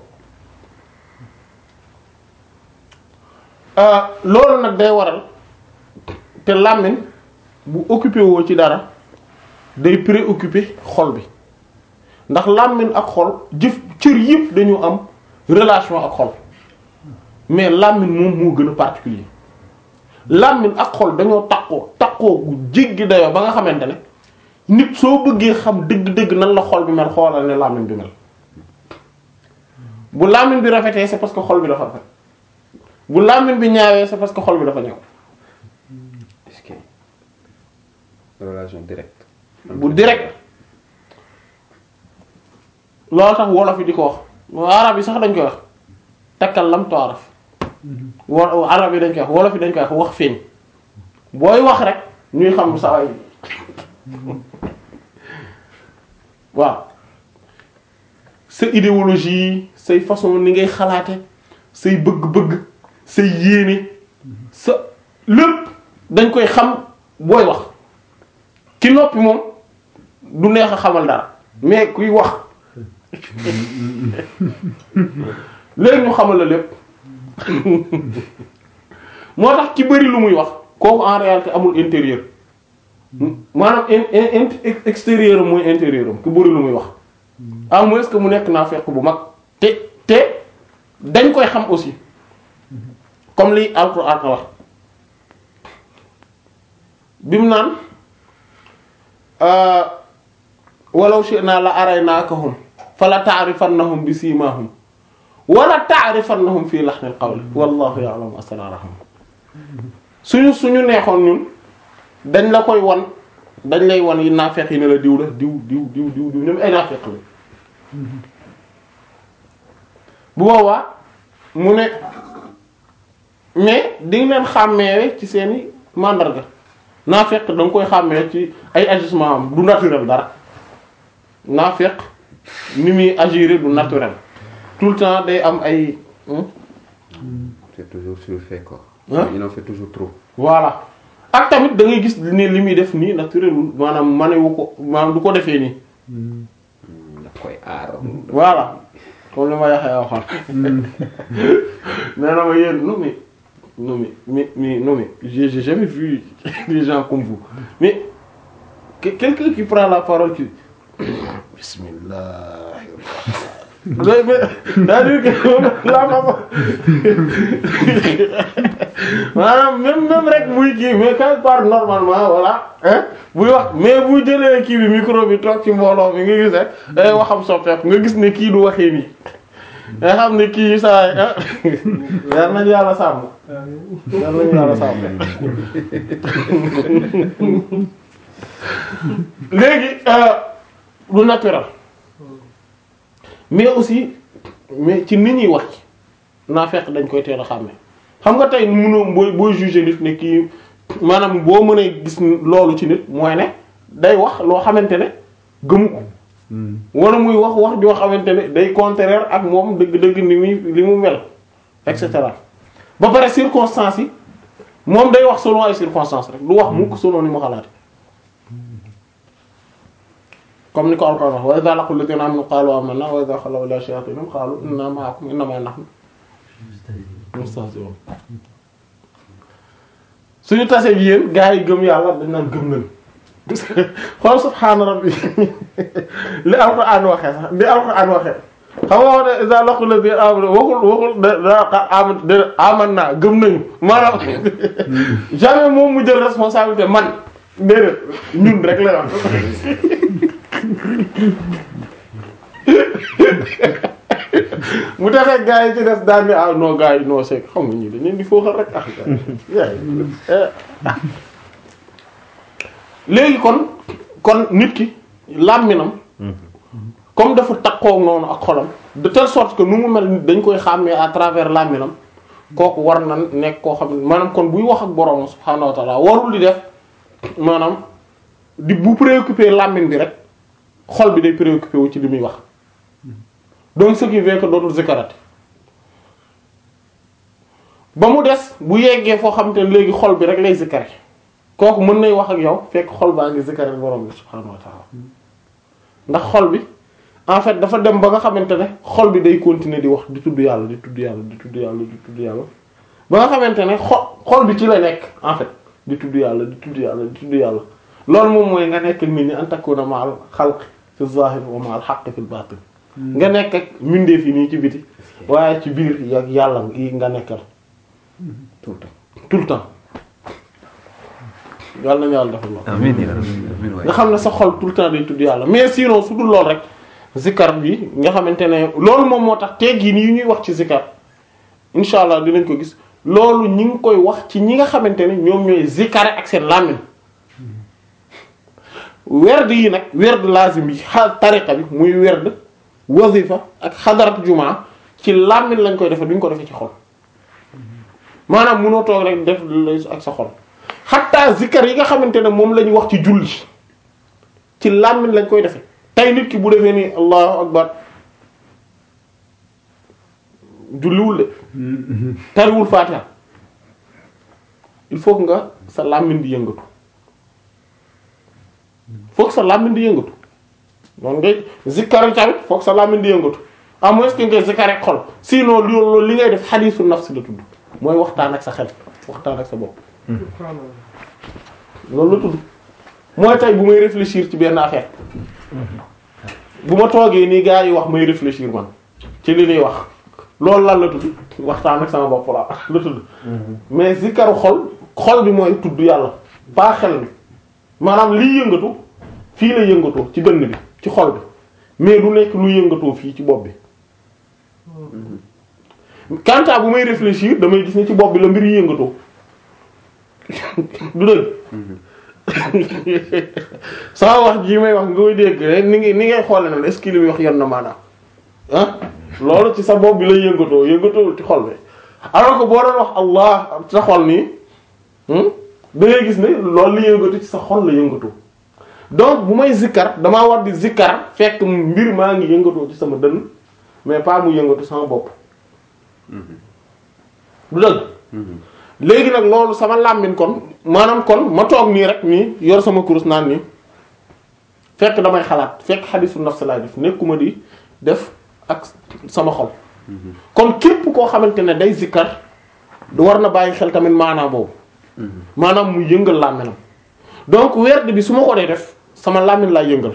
ah loolu nag day waral te làmmiñ bu occupé woo ci dara day préoccupé xol bi ndax làmmiñ ak xol jëf cër yëpp dañu am relation ak xol mais làmmiñ moom moo gën a particulier làmmiñ ak xol dañoo takkoo takkoo gu jéggi dayoo ba nga xamante ne nit soo bëggee xam dëgg-dëgg nan la xol bi mel xoolal ne làmmiñ bi mel bu làmmiñ bi rafetee c'est parce que xol bi dafa rafet bu làmmiñ bi ñaawee c'est parce que xol bi dafa ñaaw est-ce que relation directe. bu direct loolu tax wolof yi di ko wax arab yi sax dañ koy wax takkal lam toaraf wo arab yi dañ koy wax wolof yi dañ koy wax wax feeñ booy wax rek ñuy xam sa ay waaw sa idéologie say façon ni ngay xalaate say bëgg-bëgg say yéene sa lépp dañ koy xam booy wax ki noppi moom du neex a xamal dara mais kuy wax léegi ñu xamal la lépp moo tax ki bari lu muy wax kooku en réalité amul intérieur maanaam in in extérieur am mooy intérieur am ki bari lu muy wax à moins que mu nekk naafeq bu mag te te dañ koy xam aussi comme li alquran wax bi mu naan walaw shi'na la araynaakahum fala ta'rifannahum bi simahum wala ta'rifannahum fi lahnil qawli wallahu ya'lamu asrarahum suñu suñu neexoon ñun dañ la koy wan dañ lay wan yi naafeq yi ne la diw la diw diw diw diw diw ñoom ay naafeq la bu boobaa mu ne mais di nga leen xàmmee ci seeni màndarga naafeq da nga koy xàmmee ci ay agissement am du naturel dara naafeq ni muy agir du naturel tout le temps day am ay hmm? C'est toujours surfait quoi. Hein? Il en fait toujours trop. voilà ak tamit da ngay gis ne li muy def nii naturelul maanaam manewu ko maanaam du ko defee nii daf koy aar. voilà comme li ma yaxee waxoon mais non mais yéen non mais non mais mais mais non mais j'ai j'ai jamais vu des gens comme vous mais que- quelqu'un qui prend la parole qui bismillah mais mais c'est-à-dire que la façon maanaam même même rek muy kii mais quand il parle normalement voilà hein buy wax mais bu jëlee kii bi micro bi toog ci mbooloo mi nga gis rek day waxam soppeeku nga gis ne kii du waxee nii nga xam ne kii saa yi ah yal nañu yàlla sàmm yal nañu yàlla sàmm léegi euh, du naturel mais aussi mais ci nit ñuy wax naa fekk dañ koy teel a xàmme xam nga tey mënoo booy booy juger nit ne kii maanaam boo mënee gis loolu ci nit mooy ne day wax loo xamante ne gëmu ko wala muy wax wax joo xamante ne day contraire ak moom dëgg-dëgg ni muy li mu mel et cetera ba pare circonstances yi moom day wax selon ay circonstances rek du wax mukk selon ni mu xalaat comme ni ko Alxuraan wax wa idha laqul ladina amanu qalu amanna wa idha khalaw ila shayatinihim qalu inna ma'akum innama nahnu mustahzi'un suñu tasee bi yéen gaa yi gëm yàlla dañ naan gëm nañ xool subhaana rabbi li alquran waxee sax li alquran waxee xam nga wax ne iza laqul ladina amanu waxul waxul da da aman da aman naa gëm nañu maanaam jamais moom mu jël responsabilité man déedéet ñun rek la wax mu taxee gaa yi ci des daan ni ah non gaa yi non c'est que xam nga ñi dañ leen di fooxal rek ah gaa yi léegi kon kon nit ki làmminam comme dafa takkoo noonu ak xolam de telle sorte que nu mu mel nit dañ koy xàmmee à travers làmminam kooku war na nekk koo xam ne maanaam kon buy wax ak boroom subhaanahu wa ta'ala warul di def maanaam di bu préoccupé làmmin bi rek xol bi day préoccupé wu ci li muy wax donc ce qui fait que dootul zikarat ba mu des bu yeggee foo xam te ne léegi xol bi rek lay zikare kooku mën nay wax ak yow fekk xol baa ngi zikare borom bi subhaanahu wa ta'ala ndax xol bi en fait dafa dem ba nga xamante ne xol bi day continuer di wax di tudd yàlla di tudd yàlla di tudd yàlla di tudd yàlla ba nga xamante ne xol xol bi ci la nekk en fait di tudd yàlla di tudd yàlla di tudd yàlla loolu moom mooy nga nekk ak nit ñi an takuna ma'al xalq fi zahir wa ma'al haqq fi batin nga nekk ak mbindeef yi nii ci biti waaye ci biir yak yàlla yi nga nekkal tout le temps. tout le temps yàlla nañu yàlla defal lool amiin yaa rabbi. amiin waay. nga xam ne sa xol tout le temps day tudd yàlla mais sinon su dul lool rek zikar bi nga xamante ne loolu moom moo tax teggin yi ñuy wax ci zikar incha allah dinañ ko gis loolu ñi ngi koy wax ci ñi nga xamante ne ñoom ñooy zikare ak seen làmmiñ werd yi nag werd lazim yi xa tariqa bi muy werd wazifa ak xadarat jumaa ci làmmiñ lañ koy defee duñ ko defee ci xol maanaam munoo toog rek def lay ak sa xol xatta zikar yi nga xamante ne moom lañ wax ci julli ci làmmiñ lañ koy defee tey nit ki bu defee nii allahu akbar julliwul de tariwul faatiha il faut que nga sa làmmiñ di yëngatu faut que sa làmmiñ di yëngatu noonu ngay zikkar tamit faut que sa làmmiñ di yëngatu à moins que ngay zikkar ak xol sinon loolu li ngay def xadiisu nafs la tudd mooy waxtaan ak sa xel waxtaan ak sa bopp loolu la tudd mooy tey bu may réfléchir ci benn affaire bu ma toogee nii gars yi wax may réfléchir man ci li ñuy wax loolu lan la tudd waxtaan ak sama bopp la la tudd mais zikaru xol xol bi mooy tudd yàlla pas xel bi maanaam liy yëngatu fii la yëngatoo ci dënn bi ci xol bi mais du nekk lu yëngatoo fii ci bopp bi quant à bu may réfléchir damay gis ne ci bopp bi la mbir yi yëngatoo du dëgg sama wax jii may wax nga koy dégg rek ni ngi ni ngay xoole na est-ce que li muy wax yon na maanaam ah loolu ci sa bopp bi lay yëngatoo yëngatoo ci xol bi alors que boo doon wax allah sa xol nii da ngay gis ne loolu la yëngatu ci sa xol la yëngatoo donc bu may zikkar damaa war di zikkar fekk mbir maa ngi yëngatoo ci sama dënn mais pas mu yëngatu sama bopp du dëgg léegi nag loolu sama làmmiñ kon maanaam kon ma toog nii rek nii yor sama kurus naan nii fekk damay xalaat fekk xadisu nafs laay def nekkuma di def ak sama xol kon képp koo xamante ne day zikkar du war na bàyyi xel tamit maanaam boobu maanaam mu yëngal làmminam donc werd bi su ma ko dee def sama làmmin laay yëngal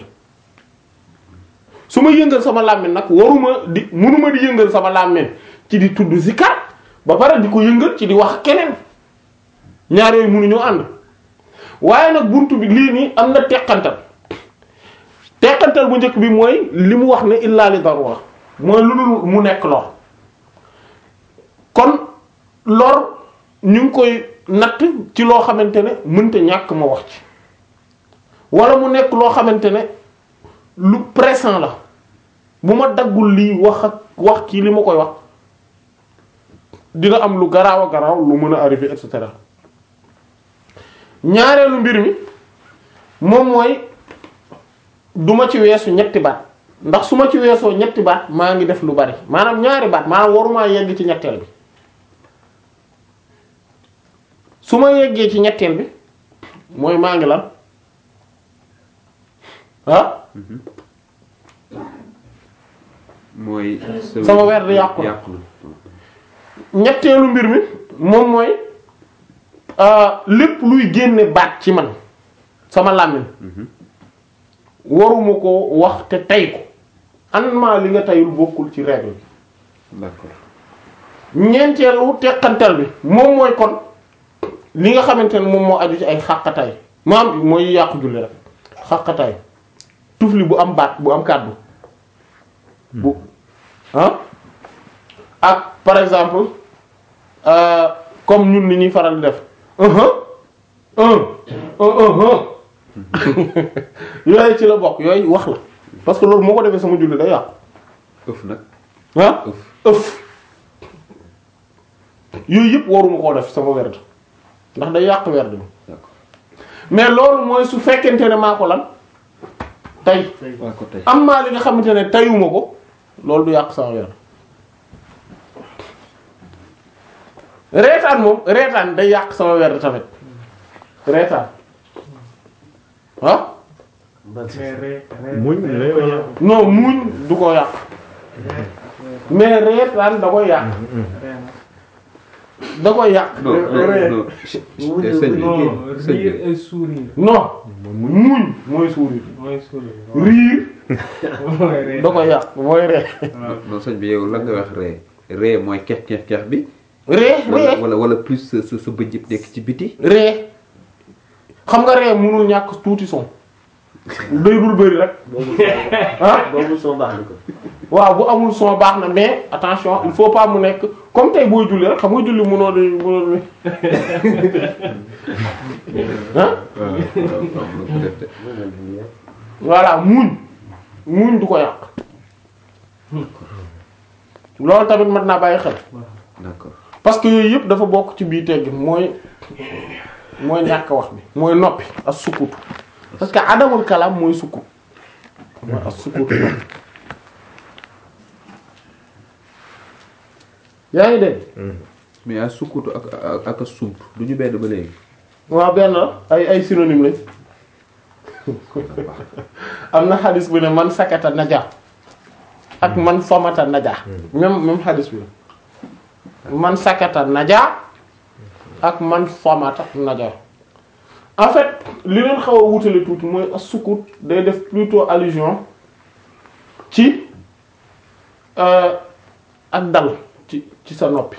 su ma yëngal sama làmmin nag waruma di munuma di yëngal sama làmmin ci di tudd zikkar ba pare di ko yëngal ci di wax keneen ñaar yooyu mënuñoo ànd waaye nag buntu bi lii nii am na teqantal teqantal bu njëkk bi mooy li mu wax ne illa li darura mooy lu dul mu nekk lor kon lor ñu ngi koy natt ci loo xamante ne mënta ñàkk ma wax ci wala mu nekk loo xamante ne lu pressant la bu ma daggul lii wax ak wax ci li ma koy wax dina am lu garaaw a garaaw lu mën a arrivé et cetera ñaareelu mbir mi moom mooy duma ci weesu ñetti baat ndax su ma ci weesoo ñetti baat maa ngi def lu bari maanaam ñaari baat maanaam warumaa yegg ci ñetteel bi su ma yeggee ci ñetteel bi mooy maa ngi lan ah mooy. sama weer di yàqu na yàqu na. ñetteelu mbir mi moom mooy lépp luy génne baat ci man sama làmmiñ waruma ko wax te tey ko anma li nga teyul bokkul ci règle bi d'accord. ñeenteelu teqantal bi moom mooy kon li nga xamante ne moom moo aju ci ay xàqataay maam mooy yàqu julli rek xàqataay tufli bu am baat bu am kàddu bu ah ak par exemple euh, comme ñun ni ñuy faral di def un un un un yooyu ci la bokk yooyu wax la parce que loolu moo ko defee sama julli day yàqu ëf nag ah ëf. ëf yooyu yëpp waruma koo def sama werd ndax day yàq werd bi d'accord. mais loolu mooy su fekkente ne maa ko lan tey waa ko tey. am maa li nga xamante ne teyuma ko loolu du yàq sama werd reetaan moom reetaan day yàq sama werd tamit reetaan ah mais ree ree muñ ree wala non muuñ du ko yàq mais reetaan da koy yàq ree da koy yàq non ree non Mu non sëñ bi non sëñ bi rire et sourire non muuñ mooy sourire mooy sourire riir mooy ree da koy yàq mooy ree waaw non sëñ bi yow lan nga wax ree ree mooy kex kex kex bi. ree wala ree wala wala plus sa sa sa bëj yëpp nekk ci biti. ree xam nga ree mënul ñàkk tuuti son day dul bëri rek ah boobu soo baax na ko. waaw bu amul son baax na mais attention il faut pas mu nekk comme tey booy julli rek xam nga julli mënoo di mënoo di ah waaw waaw waaw lu ko def de. voilà muuñ muuñ du ko yàq loolu tamit mën naa bàyyi xel d'accord. parce que yooyu yëpp dafa bokk ci biir teggin mooy mooy ñàkk wax bi mooy noppi ak sukkutu parce que adamul kalaam mooy sukkut mooy ak sukkutu noppi yaa ngi dégg mais a sukkutu ak ak ak a sumt du ñu benn ba léegi. waaw benn la ay ay synonyme lañ am na xadis bu ne man sakata naja ak man famata naja même même xadis bi la man sakata naja ak man famata naja en fait li leen xaw a wutale tuuti mooy as sukut day def plutôt allusion ci euh, ak dal ci ci sa noppi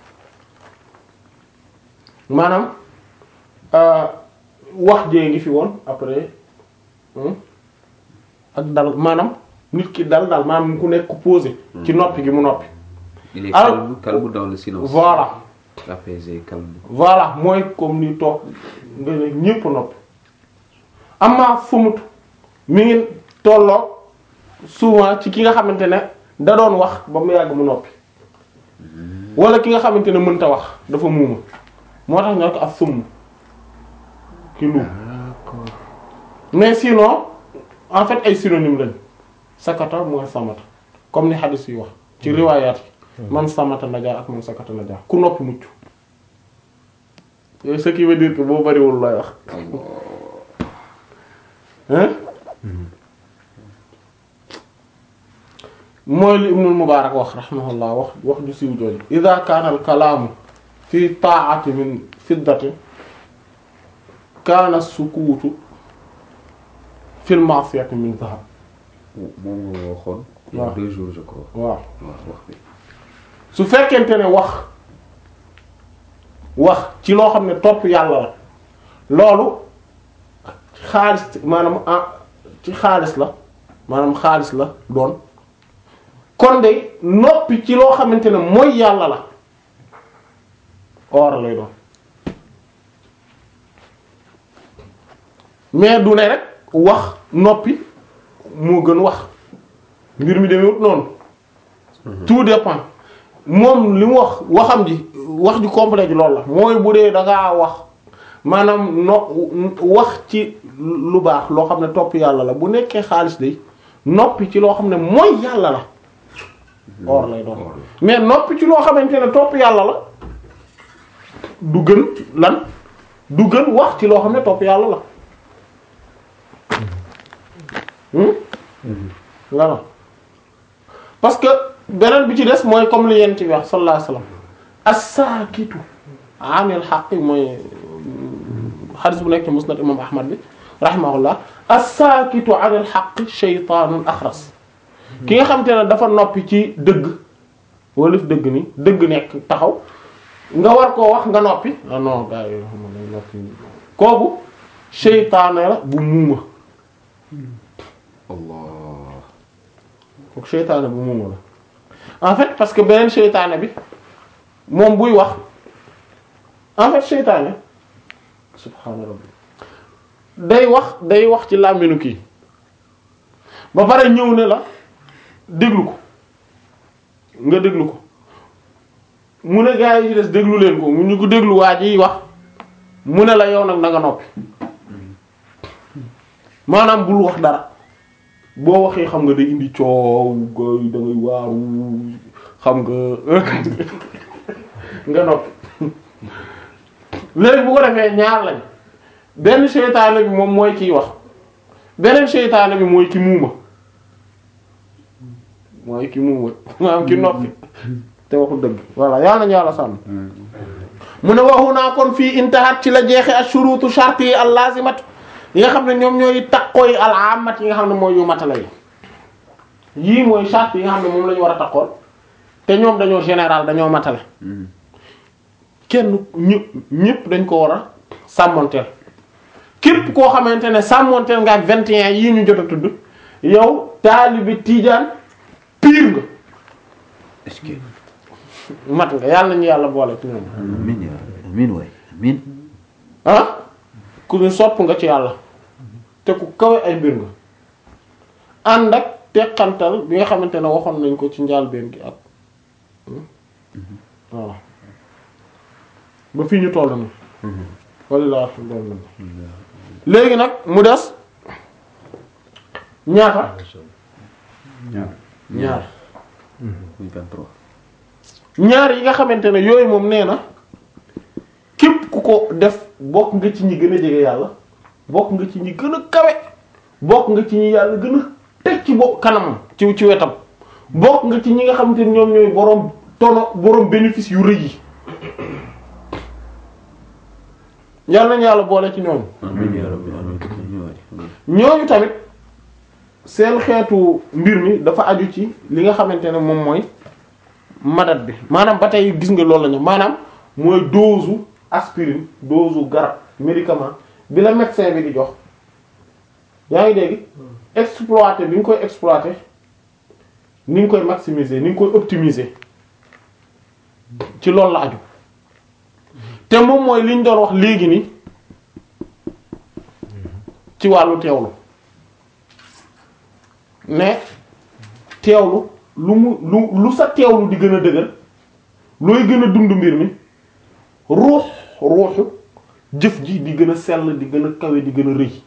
maanaam euh, wax jee ngi fi woon après hmm, ak dal maanaam nit ki dal dal maanaam ku nekk posé ci noppi gi mu noppi il est Alors- calme calme dans le silence. voilà apaisé calme. voilà mooy comme ni toog nga ne ñépp noppi amaa fumut mi ngi tolloo souvent ci ki nga xamante ne da doon wax ba mu yàgg mu noppi wala ki nga xamante ne mënta wax dafa muuma moo tax ñoo ko ak summ ki lu mais sinon en fait ay synonyme lañ sakata mooy samata comme ni hadith yi wax ci riwaayaat yi man samata najaa ak man sakata najaa ku noppi mucc Et ce qui veut dire que boo bariwul looy wax hein mooy li Ibnul Mubaarak wax rahimahullah wax wax ju siiw jooju ida kaana al kalaamu fi taa'ati min fiddatin kaana sukuutu fil ma'siyati min zahab moom nga waxoon. il y a waaw. deux jours je crois. waaw waaw wax bi. su fekkente ne wax wax ci loo xam ne topp yàlla la loolu xaalis maanaam ah ci xaalis la maanaam xaalis la doon kon de noppi ci loo xamante ne mooy yàlla la or lay doon mais du ne rek wax noppi moo gën wax mbir mi demewut noonu tout dépend moom li mu wax waxam ji wax ji complet ji loolu la mooy bu dee da ngaa wax maanaam no wax ci lu baax loo xam ne topp yàlla la bu nekkee xaalis day noppi ci loo xam ne mooy yàlla la or lay doon Or la. mais noppi ci loo xamante ne topp yàlla la du gën lan du gën wax ci loo xam ne topp yàlla la hmm nga na parce que beneen bi ci des mooy comme li yent bi wax sallallahu alayhi wasallam as-saakitu anil haqq mooy xadis bu nekk ci musnad imam ahmad bi rahimahullah as-saakitu anil haqq shaytaanun axras ki nga xam te ne dafa noppi ci dëgg wala fi dëgg ni dëgg nekk taxaw nga war koo wax nga noppi ah non gars yi xam nga noppi kooku seytaane la bu muuma Allah. kooku seytaane bu muuma la en fait parce que beneen seytaane bi moom buy wax en fait seytaane subhaana rabbi day wax day wax ci làmminu kii ba pare ñëw ne la déglu ko nga déglu ko mu ne gaa yi ci des déglu leen ko mu ñu ko déglu waa ji wax mu ne la yow nag na nga noppi maanaam bul wax dara boo waxee xam nga day indi coow ga- da ngay waaru xam nga nga noppi léegi bu ko defee ñaar lañ benn seytaane bi moom mooy kiy wax beneen seytaane bi mooy ki muuma mooy ki muuma maanaam ki noppi te waxul dëgg voilà yàlla nañu yàlla sàmm mu ne waxu naa kon fii intahat ci la jeexe ashurutu shart yi al lazimat yi nga xam ne ñoom ñooy takkooy al amat yi nga xam ne mooy yu matala yi yii mooy shart yi nga xam ne moom la ñu war a takkool te ñoom dañoo général dañoo matale kenn ñëpp ñëpp dañ ko war a sàmmonteel képp koo xamante ne sàmmonteel nga ak 21 yii ñu jot a tudd yow taalibi tiijaan pire nga est-ce que mat nga yàlla nañu yàlla boole ci ñoom amiin yaa rabbi amiin waay amiin ah ku ñu sopp nga ci yàlla te ku kawe ay mbir nga ànd ak teqantal bi nga xamante ne waxoon nañ ko ci njaalbeen gi ak voilà ba fii ñu toll nii walla loolu léegi nag mu des ñaata ñaar. ñaar muy 23. ñaar yi nga xamante ne yooyu moom nee na képp ku ko def bokk nga ci ñi gën a jege yàlla bokk nga ci ñi gën a kawe bokk nga ci ñi yàlla gën a teg ci bo kanamam ci ci wetam bokk nga ci ñi nga xamante ne ñoom ñooy boroom tono boroom bénéfice yu rëy yi yàlla nañu yàlla boole ci ñoom amiin yaa rabbi amiin amiin waay amiin ñooñu tamit seen xeetu mbir mi dafa aju ci li nga xamante ne moom mooy madat bi maanaam ba tey gis nga loolu la ñu maanaam mooy dose aspirine dose garab médicament bi la médecin bi di jox yaa ngi dégg exploiter bi nga koy exploiter ni nga koy maximiser ni nga koy optimiser ci loolu la aju te moom mooy li ñu doon wax léegi ni ci wàllu teewlu ne teewlu lu mu lu lu sa teewlu di gën a dëgër looy gën a dund mbir mi ruux ruuxu jëf ji di gën a sell di gën a kawe di gën a rëy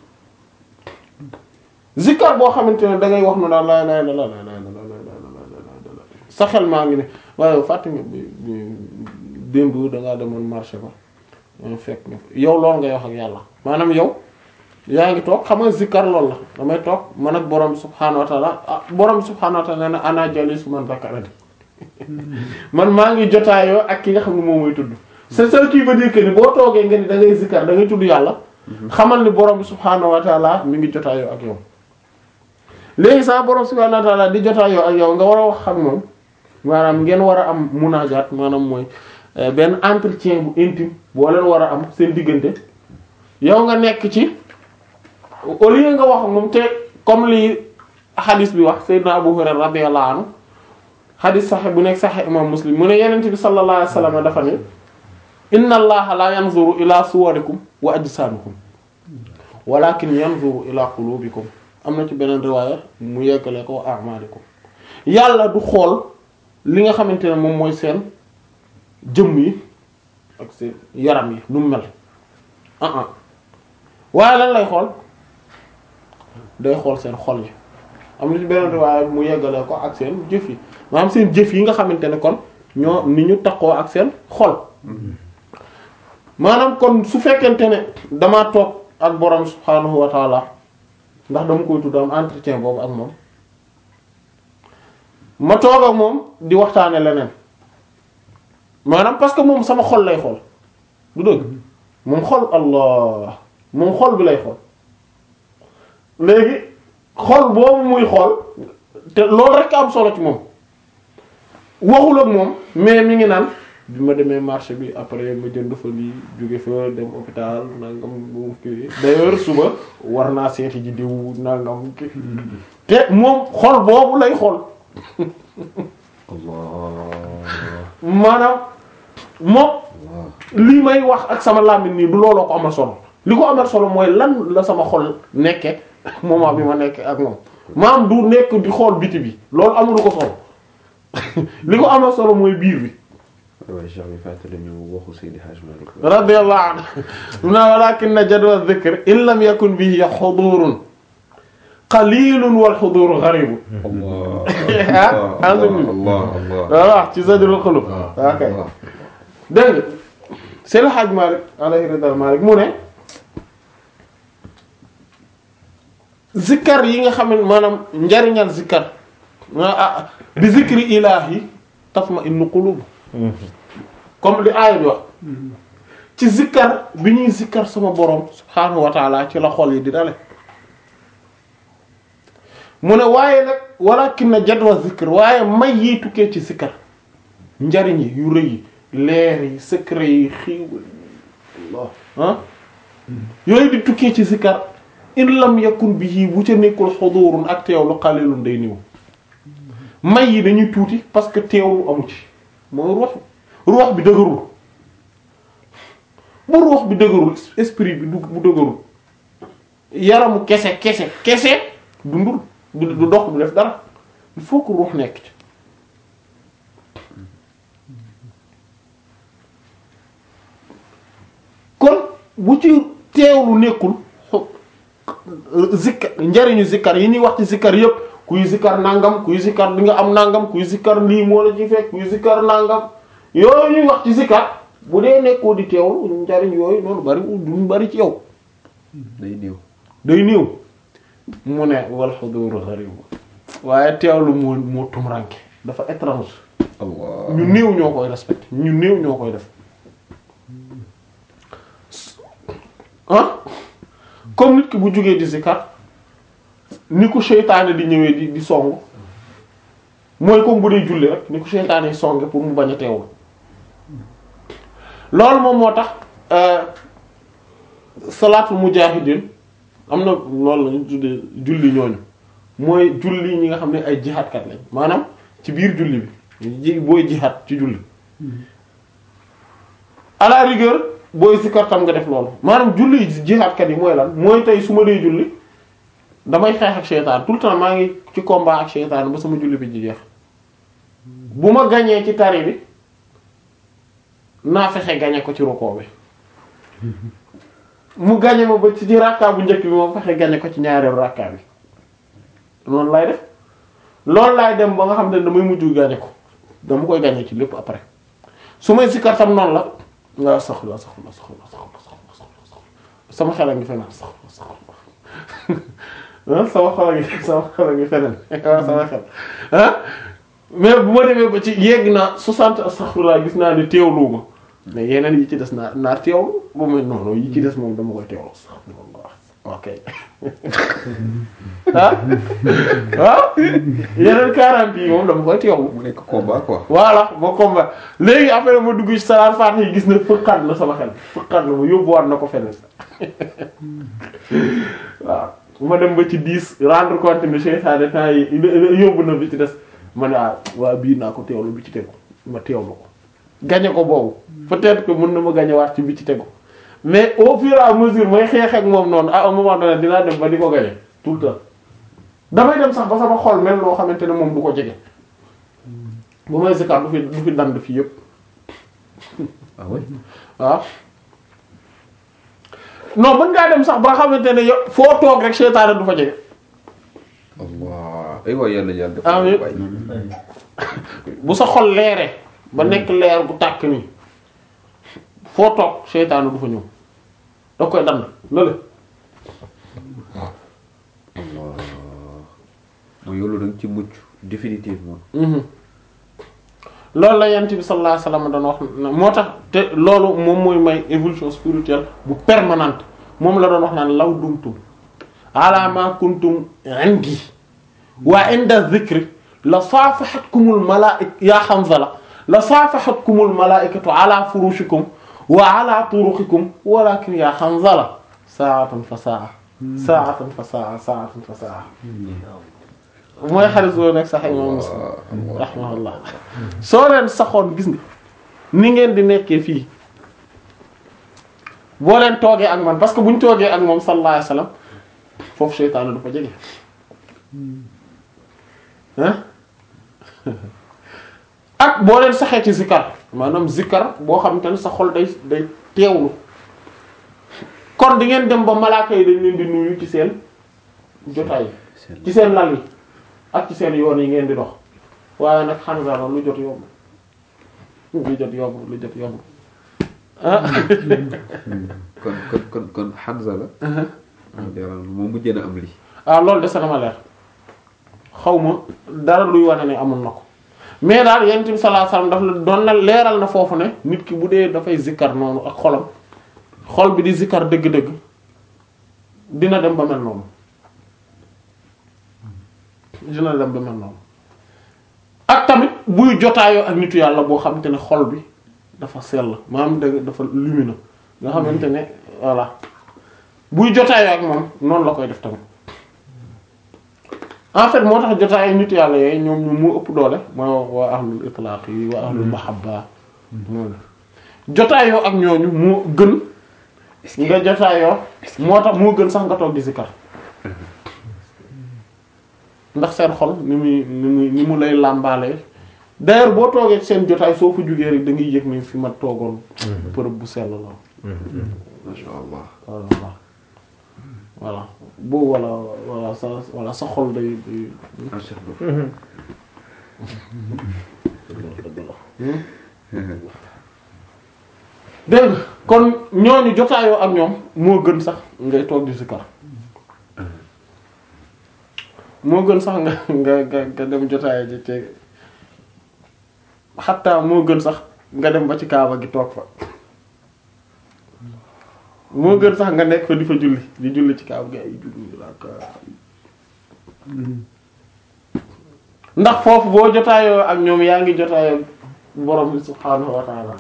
zikkar boo xamante ne da ngay wax nu daal la la la la la la sa xel maa ngi ne waaye fàtte nga bi démb dangaa demoon marché ba fekk nga yow loolu ngay wax ak yàlla maanaam yow yaa ngi toog xam nga zikkar loolu la damay toog man ak borom subhaanahu wa taala ah borom subhaanahu wa taala nee na ana jalis man zakarani man maa ngi jotaayoo ak ki nga xam ne moom mooy tudd c'est ça qui veut dire que ni boo toogee nga ni da ngay zikkar da ngay tudd yàlla xamal ni borom subhaanahu wa taala mi ngi jotaayoo ak yow léegi sax borom subhaanahu wa taala di jotaayoo ak yow nga war a wax ak moom maanaam ngeen war a am munaajaat maanaam mooy benn entretien bu intime boo leen war a am seen diggante yow nga nekk ci au lieu nga wax moom te comme li hadis bi wax Seydina Abu Hurayra radiyallahu anhu hadis saxe bu nekk saxe imam Muslim mu ne yenent bi sallallahu alayhi wasallam dafa ne inna allaha la yanzuru ila suwarikum wa ajsamikum walakin yanzuru ila qulubikum am na ci beneen riwaaya mu yeggale ko wa a'malikum yàlla du xool li nga xamante ne moom mooy seen jëmm yi ak seen yaram yi nu mu mel ah ah waaye lan lay xool day xool seen xol yi am na ci beneen riwaaya mu yeggale ko ak seen jëf yi maanaam seen jëf yi nga xamante ne kon ñoo ni ñu takkoo ak seen xol maanaam kon su fekkente ne damaa toog ak borom subhaanahu wa taala ndax dama koy tudd am entretien boobu ak moom ma toog ak moom di waxtaane leneen maanaam parce que moom sama xol lay xool du dëgg moom xol allah moom xol bi lay xool léegi xol boobu muy xool te loolu rek am solo ci moom waxul ak moom mais mi ngi naan bi ma demee marché bi après ma jënd fa lii jóge fa dem hôpital nangam bu kii d'ailleurs suba war naa seeti ji diw nangam kii te moom xol boobu lay xool maanaam moom li may wax ak sama làmmiñ nii du looloo ko amal solo li ko amal solo mooy lan la sama xol nekke moment bi ma nekke ak moom maam du nekk di xool biti bi loolu amulu ko solo li ko amal solo mooy biir bi waaye Cheikh bi fàttali ñu waxu Seydi Hadj Malick radiyallahu anhu na walakin jadwa dhikr in lam yakun bihi hudurun qalilun wal hudur gharib Allah Allah Allah Allah voilà ci Zadrul Qulub ok dégg nga Seydi Hadj Malick alayhi ridal Malick mu ne zikkar yi nga xam ne maanaam njariñal zikkar ah bi zikri ilahi tatma innu qulub comme li aaya bi wax ci zikkar bi ñuy zikkar sama borom subhaanahu wa taala ci la xol yi di dale mu ne waaye nag walakin na jadwa zikr waaye may yi tukkee ci zikkar njariñ yi yu rëy yi leer yi secret yi xiiwal Allah ah yooyu di tukkee ci zikkar in lam yakun bihi bu ca nekkul xudurun ak teewlu qalilun day niw may yi dañuy tuuti parce que teewlu amu ci mooy ruux ruux bi dëgërul bu ruux bi dëgërul esprit bi du bu dëgërul yaramu kese kese kese dundul du du dox du def dara il faut que ruux nekk ci kon bu ci teewlu nekkul zikkar njariñu zikkar yi ñuy wax ci zikkar yépp kuy zikkar nangam kuy zikkar di nga am nangam kuy zikkar lii moo la ci fekk kuy zikkar nangam yooyu ñuy wax ci zikkar bu dee nekkoo di teewlu njariñ yooyu noonu bari duñ bari ci yow day néew day néew mu ne wal xudur gharib waaye teewlu moo moo tumranke dafa étrange Allah ñu néew ñoo koy respecté ñu néew ñoo koy def ah comme nit ki bu jógee di zikar ni ko seytaane di ñëwee di di song mooy comme bu dee julli rek ni ko seytaane yi songe pour mu bañ a teewul loolu moom moo tax euh, salaatul mujahidin am na loolu la ñu tuddee julli ñooñu mooy julli ñi nga xam ne ay jihaadkat lañ maanaam ci biir julli bi ji booy jihaad ci julli à la rigueur booy sikkar tam nga def loolu maanaam julli jihaadkat yi mooy lan mooy tey su ma dee julli damay xeex ak seytaan tout le temps maa ngi ci combat ak seytaan ba sama julli bi ji jeex bu ma gañee ci tari bi naa fexe gañe ko ci rukoo bi mu gañe ma ba ci ci rakka bu njëkk bi ma fexe gañe ko ci ñaareelu rakka bi noonu lay def loolu laay dem ba nga xam ne damay mujj gañe ko dama koy gañe ci lépp après su may sikkar tam noonu la nga saxla saxla saxla saxla saxla saxla sama xel a ngi feneen saxla saxla ah sama xol a ngi sama xel a ngi feneen waaw sama xel ah mais bu ma demee ba ci yegg naa 60 astaghfirullah gis naa ne teewlu ma mais yeneen yi ci des naa naa teewlu bu ma noonu yi ci des moom dama koy teewlu astaghfirullah ok ah waaw yeneen 40 yi moom dama koy teewlu. mu nekk combat quoi. voilà boo combat léegi après ma dugg ci salaat faat yi gis na fëqat na sama xel fëqat na ma yóbbuwaat na ko feneen waaw bu ma dem ba ci 10 rendre compte ne seytaane temps yi yóbbu na bi ci des ma ne ah waa bii naa ko teewlu bi ci tegu ma teewlu ko gañe ko boobu peut-être que mën na ma gañewaat ci bi ci tegu mais au fur et à mesure may xeex ak moom noonu à un moment donné dinaa dem ba di ko gañe tout le temps damay dem sax ba sama xol mel loo xamante ne moom du ko jege bu may zikar du fi du fi dand fii yëpp ah oui. waaw non mën ngaa dem sax ba xamante ne yow foo toog rek seytaane du fa jege Allah ay waay yàlla yàlla def Amiin. waay. bu sa xol leeree ba nekk leer bu tàkk nii foo toog seytaane du fa ñëw da koy dand lële mooy yow da nga ci mucc définitivement. loolu la yent bi sallallahu alayhi wasallam doon wax na- moo tax te loolu moom mooy may évolution spirituelle bu permanente moom la doon wax naan law dumtum ala ma kuntum indi wa inda dhikri la saafahatkumul malaa'ika yaa Hanzala la saafahatkumul malaa'ikatu ala furushikum wa ala turuqikum walakin yaa Hanzala saa'atan fa saa'a saa'atan fa saa'a saa'atan fa saa'a mooy xarit boobu nekk sax imam Muslim rahimahullah soo leen saxoon gis nga ni ngeen di nekkee fii boo leen toogee ak man parce que bu ñu toogee ak moom sallallahu alayhi wasallam foofu seytaane du fa jege ah ak boo leen saxee ci zikkar maanaam zikkar boo xam te ne sa xol day day teewlu kon di ngeen dem ba malaaka yi dañ leen di nuyu ci seen jotaay yi ci seen lal yi ak ci seen yoon yi ngeen di dox waaye nag Hanzala lu jot yomb lu jot yomb lu jot yomb ah kon kon kon kon Hanza la. moom mujjee na am lii. ah loolu de na ma leer xaw ma dara luy wane ne amul na ko mais daal yonent bi sallallahu alayhi wasallam daf la doon na leeral na foofu ne nit ki bu dee dafay zikkar noonu ak xolam xol bi di zikkar dëgg-dëgg dina dem ba mel noonu dina dem ba mel noonu ak tamit buy jotaayoo ak nitu yàlla boo xamante ne xol bi dafa sell maanaam dëgg dafa lumineux nga xamante ne voilà buy jotaayoo ak moom noonu la koy def tamit en fait moo tax jotaay nit yàlla yooyu ñoom ñu mu ëpp doole mooy waa ahlul itlaq yi waa ahlul mahabba jotaayoo ak ñooñu moo gën nga jotaayoo moo tax moo gën sax nga toog di zikar ndax seen xol ni muy ni muy ni mu lay làmbaalee d'ailleurs boo toogee ci seen jotaay soo fa jugee rek da ngay yëg ni fi ma toogoon bërëb bu sell la macha allah. voilà voilà boo wala wala sa wala sa xol day day macha allah. dégg nga kon ñooñu jotaayoo ak ñoom moo gën sax ngay toog di zikar moo gën sax nga nga nga nga dem jotaay ji ci xataa moo gën sax nga dem ba ci kaaba gi toog fa moo gën sax nga nekk fa di fa julli di julli ci kaaba gi ay julli raaka ndax foofu boo jotaayoo ak ñoom yaa ngi jotaayoo borom bi subhaanahu wa taala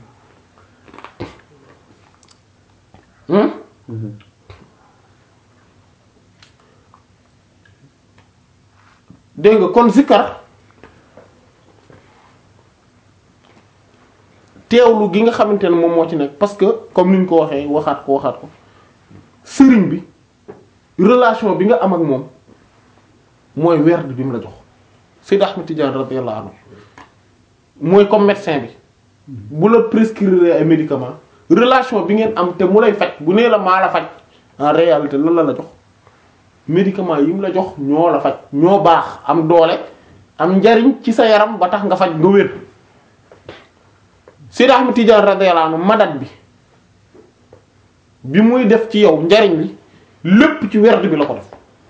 hmm dégg nga kon zikkar teewlu gi nga xamante ne moom moo ci nekk parce que comme ni ñu ko waxee waxaat ko waxaat ko sëriñ bi relation bi nga am ak moom mooy werd bi mu la jox Seydi Ahmed Tidiane radiyallahu anhu mooy comme médecin bi bu la prescrire ay médicaments relation bi ngeen am te mu lay faj bu nee la maa la faj en réalité lan la la jox médicaments yi mu la jox ñoo la faj ñoo baax am doole am njariñ ci sa yaram ba tax nga faj nga wér Seydi Ahmed Tidiane radiyallahu anhu madat bi bi muy def ci yow njariñ li lépp ci werd bi la ko def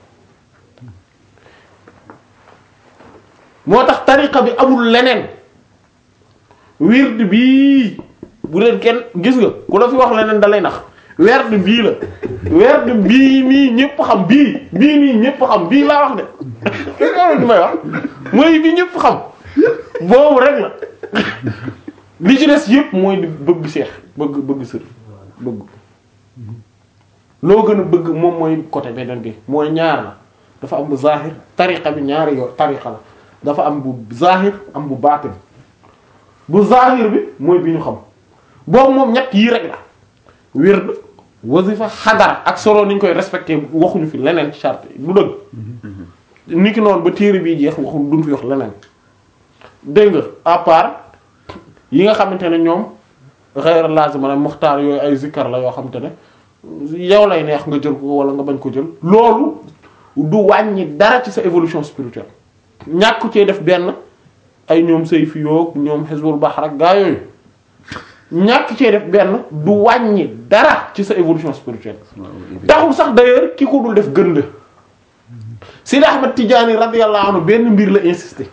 moo tax tariqa bi amul leneen wird bii bu leen kenn gis nga ku la fi wax leneen da lay nax werd bii la werd bii nii ñëpp xam bii bii nii ñëpp xam bii laa wax de gis nga li may wax mooy bi ñëpp xam boobu rek la li ci des yëpp mooy di bëgg seex bëgg bëgg sër bëgg loo gën a bëgg moom mooy côté beneen bi mooy ñaar la dafa am bu zahir tariqa bi ñaari yoo tariqa la dafa am bu zahir am bu baatin bu zahir bi mooy bi ñu xam boobu moom ñett yii rek la wird wasifa xadara ak solo ni ñu koy respecté waxuñu fi leneen ci charte yi du dëgg ni ki noonu ba téere bii jeex waxuñ duñ fi wax leneen dégg nga à part yi nga xamante ne ñoom xeyra lazima la muxtaar yooyu ay zikkar la yoo xamante ne yow lay neex nga jël ko wala nga bañ ko jël loolu du wàññi dara ci sa évolution spirituelle ñàkk cee def benn ay ñoom say fi yoog ñoom xisbul bahr ak gaa yooyu ñàkk cee def benn du wàññi dara ci sa évolution spirituelle taxul sax d'ailleurs ki ko dul def gën la Sidi Ahmad Tidiane radiyallahu anhu benn mbir la insister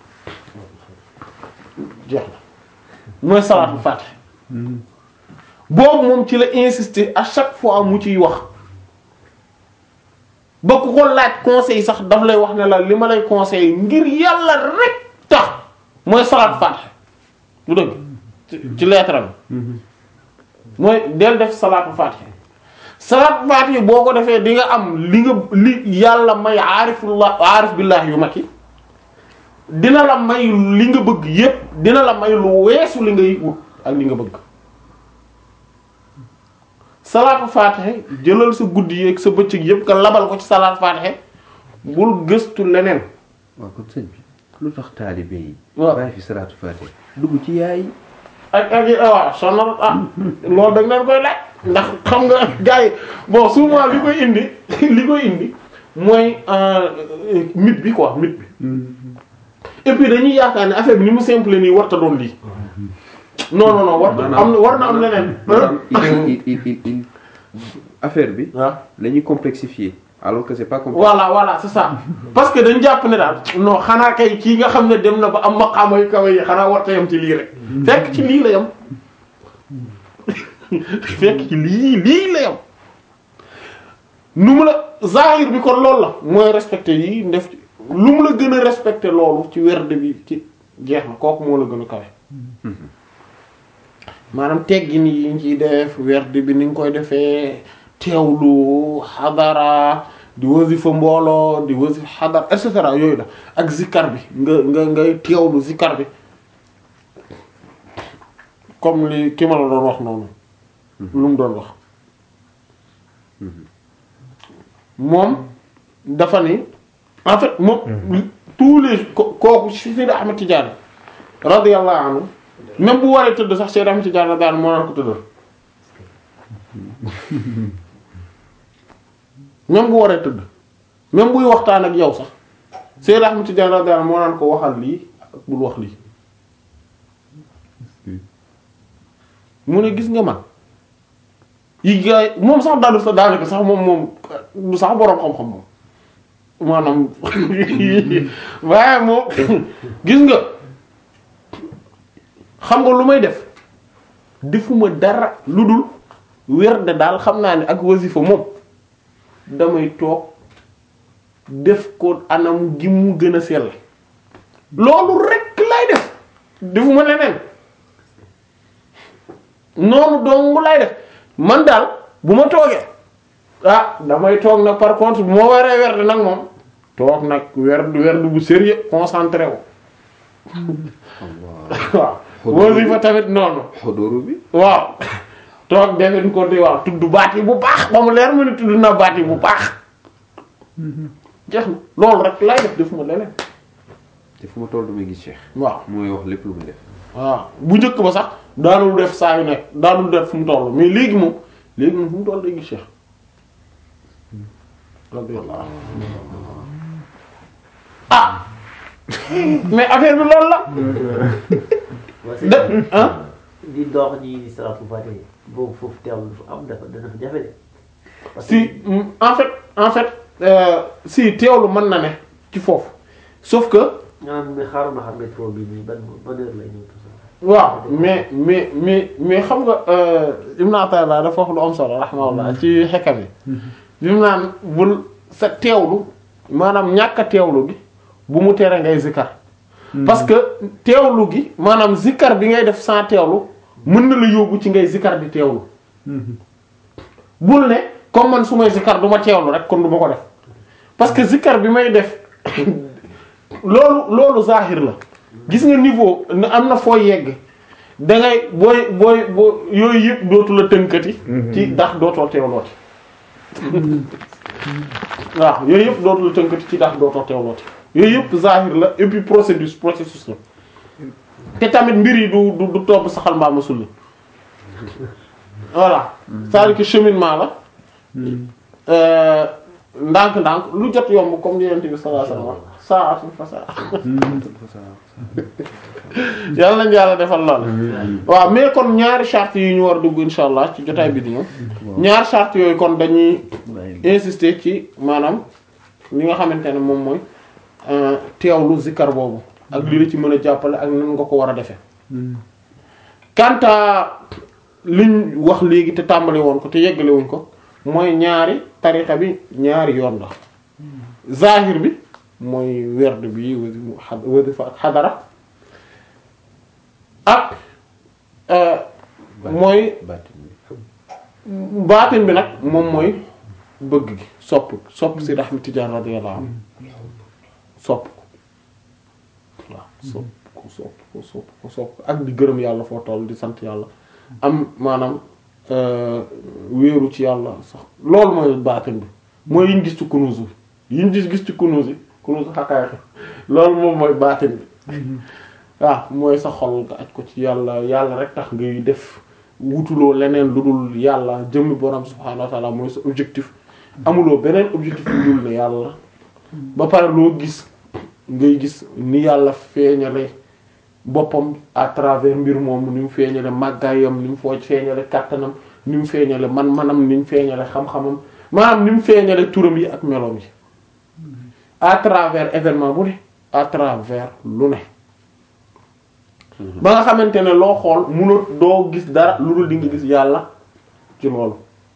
jeex na mooy salaatul fatih boobu moom ci la insister à chaque fois mu ciy wax ba ku ko laaj conseil sax daf lay wax ne la li ma lay conseil ngir yàlla rek tax mooy salaat fatih du dëgg ci ci lettre bi mooy del def salaatu fatih salaatu fatih boo ko defee di nga am li nga li yàlla may aarifullah aarif billah yu mag yi dina la may li nga bëgg yépp dina la may lu weesu li ngay wut ak li nga bëgg salaatu faatixe jëlal sa guddi yeeg sa bëccëg yépp nga labal ko ci salaatu faatixe bul gëstu leneen waaw kon sëñ bi lu tax taalibe yi waaw. bàyyi fi salaatu faatiha dugg ci yaay ak ak yi waaw sonal ah loolu da nga leen koy laaj ndax xam nga gars yi bon souvent li koy indi li koy indi mooy euh, mythe bi quoi mythe bi et puis dañuy yaakaar ne affaire bi ni mu simple nii warta doon lii non non non war am na war na am leneen maanaam il il il il affaire bi waaw la ñuy complexifier alors que c'est pas complexe voilà voilà c'est ça parce que dañ jàpp ne daal non xanaa kay kii nga xam ne dem na ba am maqaama yu kawe yi xanaa warta yam ci lii rek fekk ci lii la yam fekk ci lii lii la yam nu mu la zahir bi kon loolu la mooy respecté yi def ci lu mu la gën a respecté loolu ci werd bi ci jeex na kooku moo la gën a kawe maanaam teggin yi ñu ciy def werd bi ni nga koy defee teewlu xadara di wasifa mbooloo di wasifa xadara et cetera yooyu la ak zikkar bi nga nga ngay teewlu zikkar bi comme li ki ma la doon wax noonu lu mu doon wax moom dafa ni en fait moom tous les ko kooku si Seydi Ahmed Tidiane radiyallahu anhu même bu waree tëdd sax Seydi Ahmed Tidiane radiyallahu anhu moo naan ko tëddal même bu waree tëdd même buy waxtaan ak yow sax Seydi Ahmed Tidiane radiyallahu anhu moo naan ko waxal lii ak bul wax lii mu ne gis nga man yi gaay moom sax daanu sa daanaka sax moom moom du sax boroom xam-xam moom maanaam waaye moom gis nga xam nga lu may def defuma dara lu dul werde daal xam naa ne ak wasifa moom damay toog def ko anam gi mu gën a sell loolu rek lay def defuma leneen noonu dong lay def man daal bu ma toogee ah damay toog nag par contre bu ma waree werd nag moom toog nag werd werd bu sérieux concentré wu waaw wasifa tamit noonu xodóoru bi waaw toog defin ko di waaw tudd baat yi bu baax ba mu leer ma ni tudd na baat yi bu baax jeex na loolu rek lay def defuma leneen te fu ma toll damay gis Cheikh waaw mooy wax lépp lu muy def waaw bu njëkk ba sax daanul def saa yu nekk daanul def fu mu toll mais léegi moom léegi moom fu mu toll day gis Cheikh radiyallahu anhu ah mais affaire bi loolu la waa sëñ de bi ah di dox ji di salaatul faatiha boobu foofu teewlu dafa am dafa dana fa jafe de. parce que si mm, en fait en fait euh, si teewlu mën na ne ci foofu sauf que maanaam mais xaaral ma xam métro bi nii ban ban heure lay ñëw tout ça. waaw mais mais mais mais xam nga euh, Ibn Ata'illah dafa wax lu am solo rahimahullah ci xekkam yi bi mu naan bul sa teewlu maanaam ñàkk a teewlu gi bu mu tere ngay zikkar parce que teewlu gi maanaam zikkar bi ngay def sans teewlu mën na la yóbbu ci ngay zikkar di teewlu bul ne comme man su may zikkar du ma teewlu rek kon du ma ko def parce que zikkar bi may def loolu loolu zahir la gis nga niveau na- am na foo yegg da ngay booy booy boo yooyu yëpp dootu la tënkati ci ndax dootoo teewlooti waaw yooyu yëpp dootu la tënkati ci ndax dootoo teewlooti yooyu yëpp zahir la et puis procédure processus la te tamit mbir yi du du du topp saxal mbaama sulli voilà c'est-à-dire que cheminement la euh, ndànk-ndànk lu jot yomb comme ni Yonent bi sallallahu alayhi wasallam saa'atun fa saa yàlla nañu yàlla defal lool waaw mais kon ñaari charte yi ñu war a dugg insha allah ci jotaay bi di ñëw ñaari charte yooyu kon dañuy insister ci maanaam li nga xamante ne moom mooy euh, teewlu zikkar boobu ak li la ci mën a jàppale ak nan nga ko war a defee kanta liñ wax léegi te tàmbali woon ko te yeggale wuñ ko mooy ñaari tarixa bi ñaari yoon la zahir bi mooy werd bi wasi wasifa ak xadara ak euh, mooy baatin bi baatin bi nag moom mooy bëgg gi sopp sopp si Ahmad Tijaan radiyallahu anhu sopp ko waaw sopp ko sopp ko sopp ko sopp ko ak di gërëm yàlla foo toll di sant yàlla am maanaam euh, wéeru ci yàlla sax loolu mooy baatin bi mooy yiñ gis ci kunuus yi yiñ gis gis ci kunuus yi kunuus xakaay loolu moom mooy baatin bi waaw mooy sa xol nga aj ko ci yàlla yàlla rek tax ngay def wutuloo leneen lu dul yàlla jëmmi borom subhaanahu wa ta'ala mooy sa objectif amuloo beneen objectif lu dul ne yàlla ba pare loo gis ngay gis ni yàlla feeñale boppam à travers mbir moomu ni mu feeñale màggaayam ni mu foo feeñale kàttanam ni mu feeñale man-manam ni mu feeñale xam-xamam maanaam ni mu feeñale turam yi ak meloom yi à travers événement bu ne à travers lu ne ba nga xamante ne loo xool munut doo gis dara lu dul di nga gis yàlla ci loolu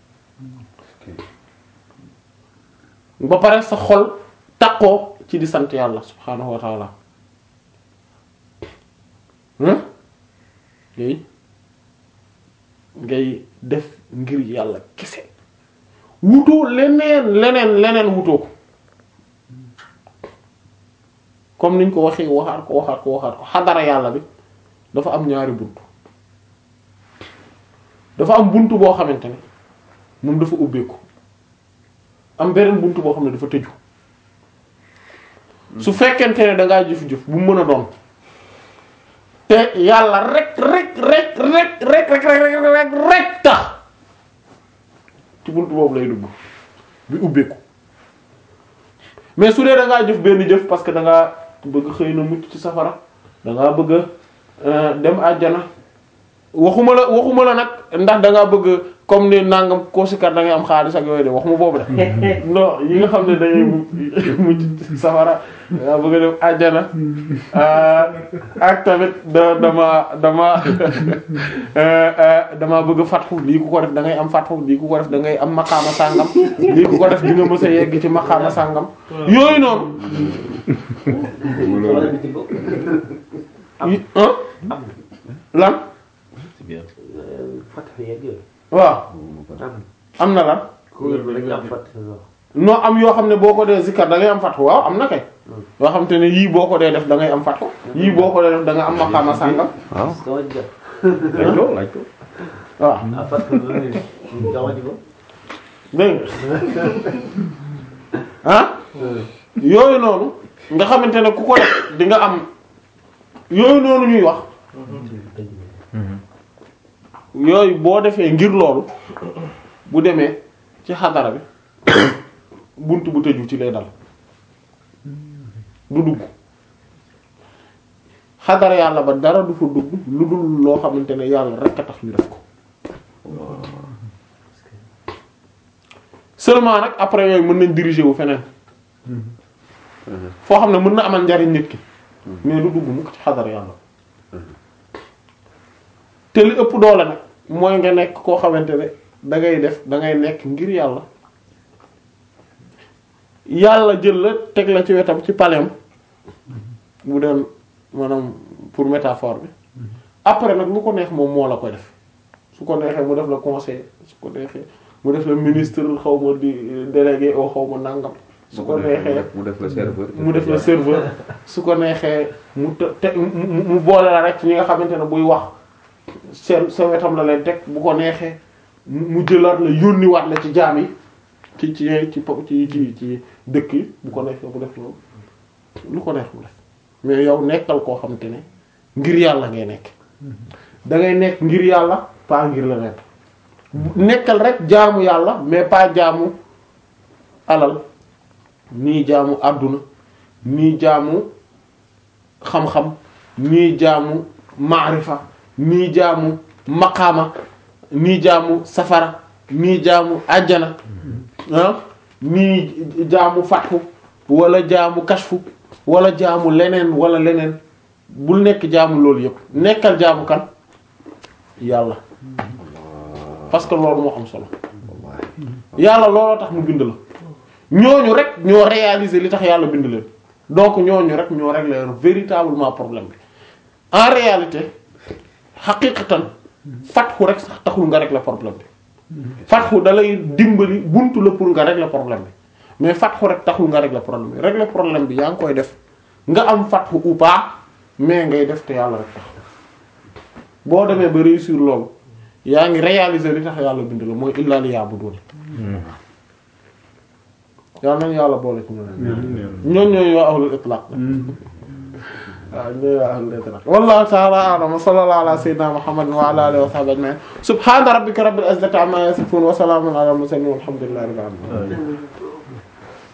ba pare sa xol takkoo ci di sant yàlla subhaanahu wa taala hmm ngay ngay def ngir yàlla kese wutoo leneen leneen leneen wutoo ko comme niñ ko waxee waxaat ko waxaat ko waxaat ko xadara yàlla bi dafa am ñaari bunt dafa am bunt boo xamante ne moom dafa ubbeeku am beneen bunt boo xam ne dafa tëju su fekkente ne dangaa jëf-jëf bu mu mën a doon te yàlla rek rek rek rek rek rek rek rek rek tax ci bunt boobu lay dugg bi ubbeeku mais su dee dangaa jëf benn jëf parce que dangaa bëgg xëy na mucc ci safara dangaa bëgg a dem àjjana waxuma la waxuma la nag ndax dangaa bëgg comme ni nangam koo sikar da ngay am xaalis ak yooyu de waxuma boobu de non yi nga xam ne dañuy mujj safara nga bëgg a dem àjjana ak tamit da dama dama dama bëgg fatxu lii ku ko def da ngay am fatxu lii ku ko def da ngay am maqaama sàngam lii ku ko def di nga mës a yegg ci maqaama sàngam yooyu noonu wala bi ci bokk. yi- ah lan c'est bien Fatih yeeg yooyu. waaw am am na lan kuréel bi dañuy am Fatih sax. noo am yoo xam ne boo ko dee zikkar da ngay am fatxu waaw am na kay yoo xam te ne yii boo ko dee def da ngay am fatxu yii boo ko dee def da nga am maqaama sàngam waaw Dama ji def. laaj ko laaj ko waaw ah Fatih loolu dama ji ko. dégg nga ah yooyu noonu nga xamante ne ku ko def di nga am yooyu noonu ñuy wax yooyu boo defee ngir loolu bu demee ci xadara bi bunt bu tëju ci lay dal du dugg xadara yàlla ba dara du fa dugg lu dul loo xamante ne yàlla rekk a tax ñu def ko seulement nag après yooyu mën nañ diriger wu feneen foo xam ne mën na amal njariñ nit ki mais du dugg mukk ci xadara yàlla te li ëpp doole nag mooy nga nekk koo xamante ne da ngay def da ngay nekk ngir yàlla yàlla jël la teg la ci wetam ci palem bu doon maanaam pour métaphore bi après nag lu ko neex moom moo la koy def su ko neexee mu def la conseil su ko neexee mu def la ministre xaw ma di délégué au xaw ma nangam su ko neexee mu def la serveur. mu def la serveur su ko neexee mu te te mu mu boole la rek ci ñi nga xamante ne buy wax seen sa wetam la leen teg bu ko neexee mu mu jëlaat la yónniwaat la ci jaam yi ci ci ci po- ci ci ci dëkk yi bu ko neexee mu def loolu lu ko neex mu def mais yow nekkal koo xamante ne ngir yàlla ngay nekk da ngay nekk ngir yàlla pas ngir la nekk nekkal rek jaamu yàlla mais pas jaamu alal nii jaamu àdduna nii jaamu xam-xam nii jaamu maarifa nii jaamu maqaama nii jaamu safara nii jaamu àjjana ah nii jaamu fatxu wala jaamu kashfu wala jaamu leneen wala leneen bul nekk jaamu loolu yëpp nekkal jaamu kan yàlla parce que loolu moo am solo yàlla looloo tax mu bind la ñooñu rek ñoo réaliser li tax yàlla bind leen donc ñooñu rek ñoo régler véritablement problème bi en réalité xaqiqatan fatxu rek sax taxul nga régler problème bi fatxu da lay dimbali buntu la pour nga régler problème bi mais fatxu rek taxul nga régler problème bi régler problème bi yaa ngi koy def nga am fatxu ou pas mais ngay def te yàlla rek tax boo demee ba réussir loolu yaa ngi réaliser li tax yàlla bind la mooy illaa li ya'budun yàlla nañu yàlla boole ci ñoom ñooñu ñooy waa ahlul itlaq waaw ñooy waa ahlul itlaq wallahu ta'ala a'lam wa sallallahu ala sayyidina muhammadin wa ala alihi wa sahbihi ajma'in subhana rabbika rabbil izzati amma yasifun wa salamun ala al mursalin walhamdulillahi rabbil alamin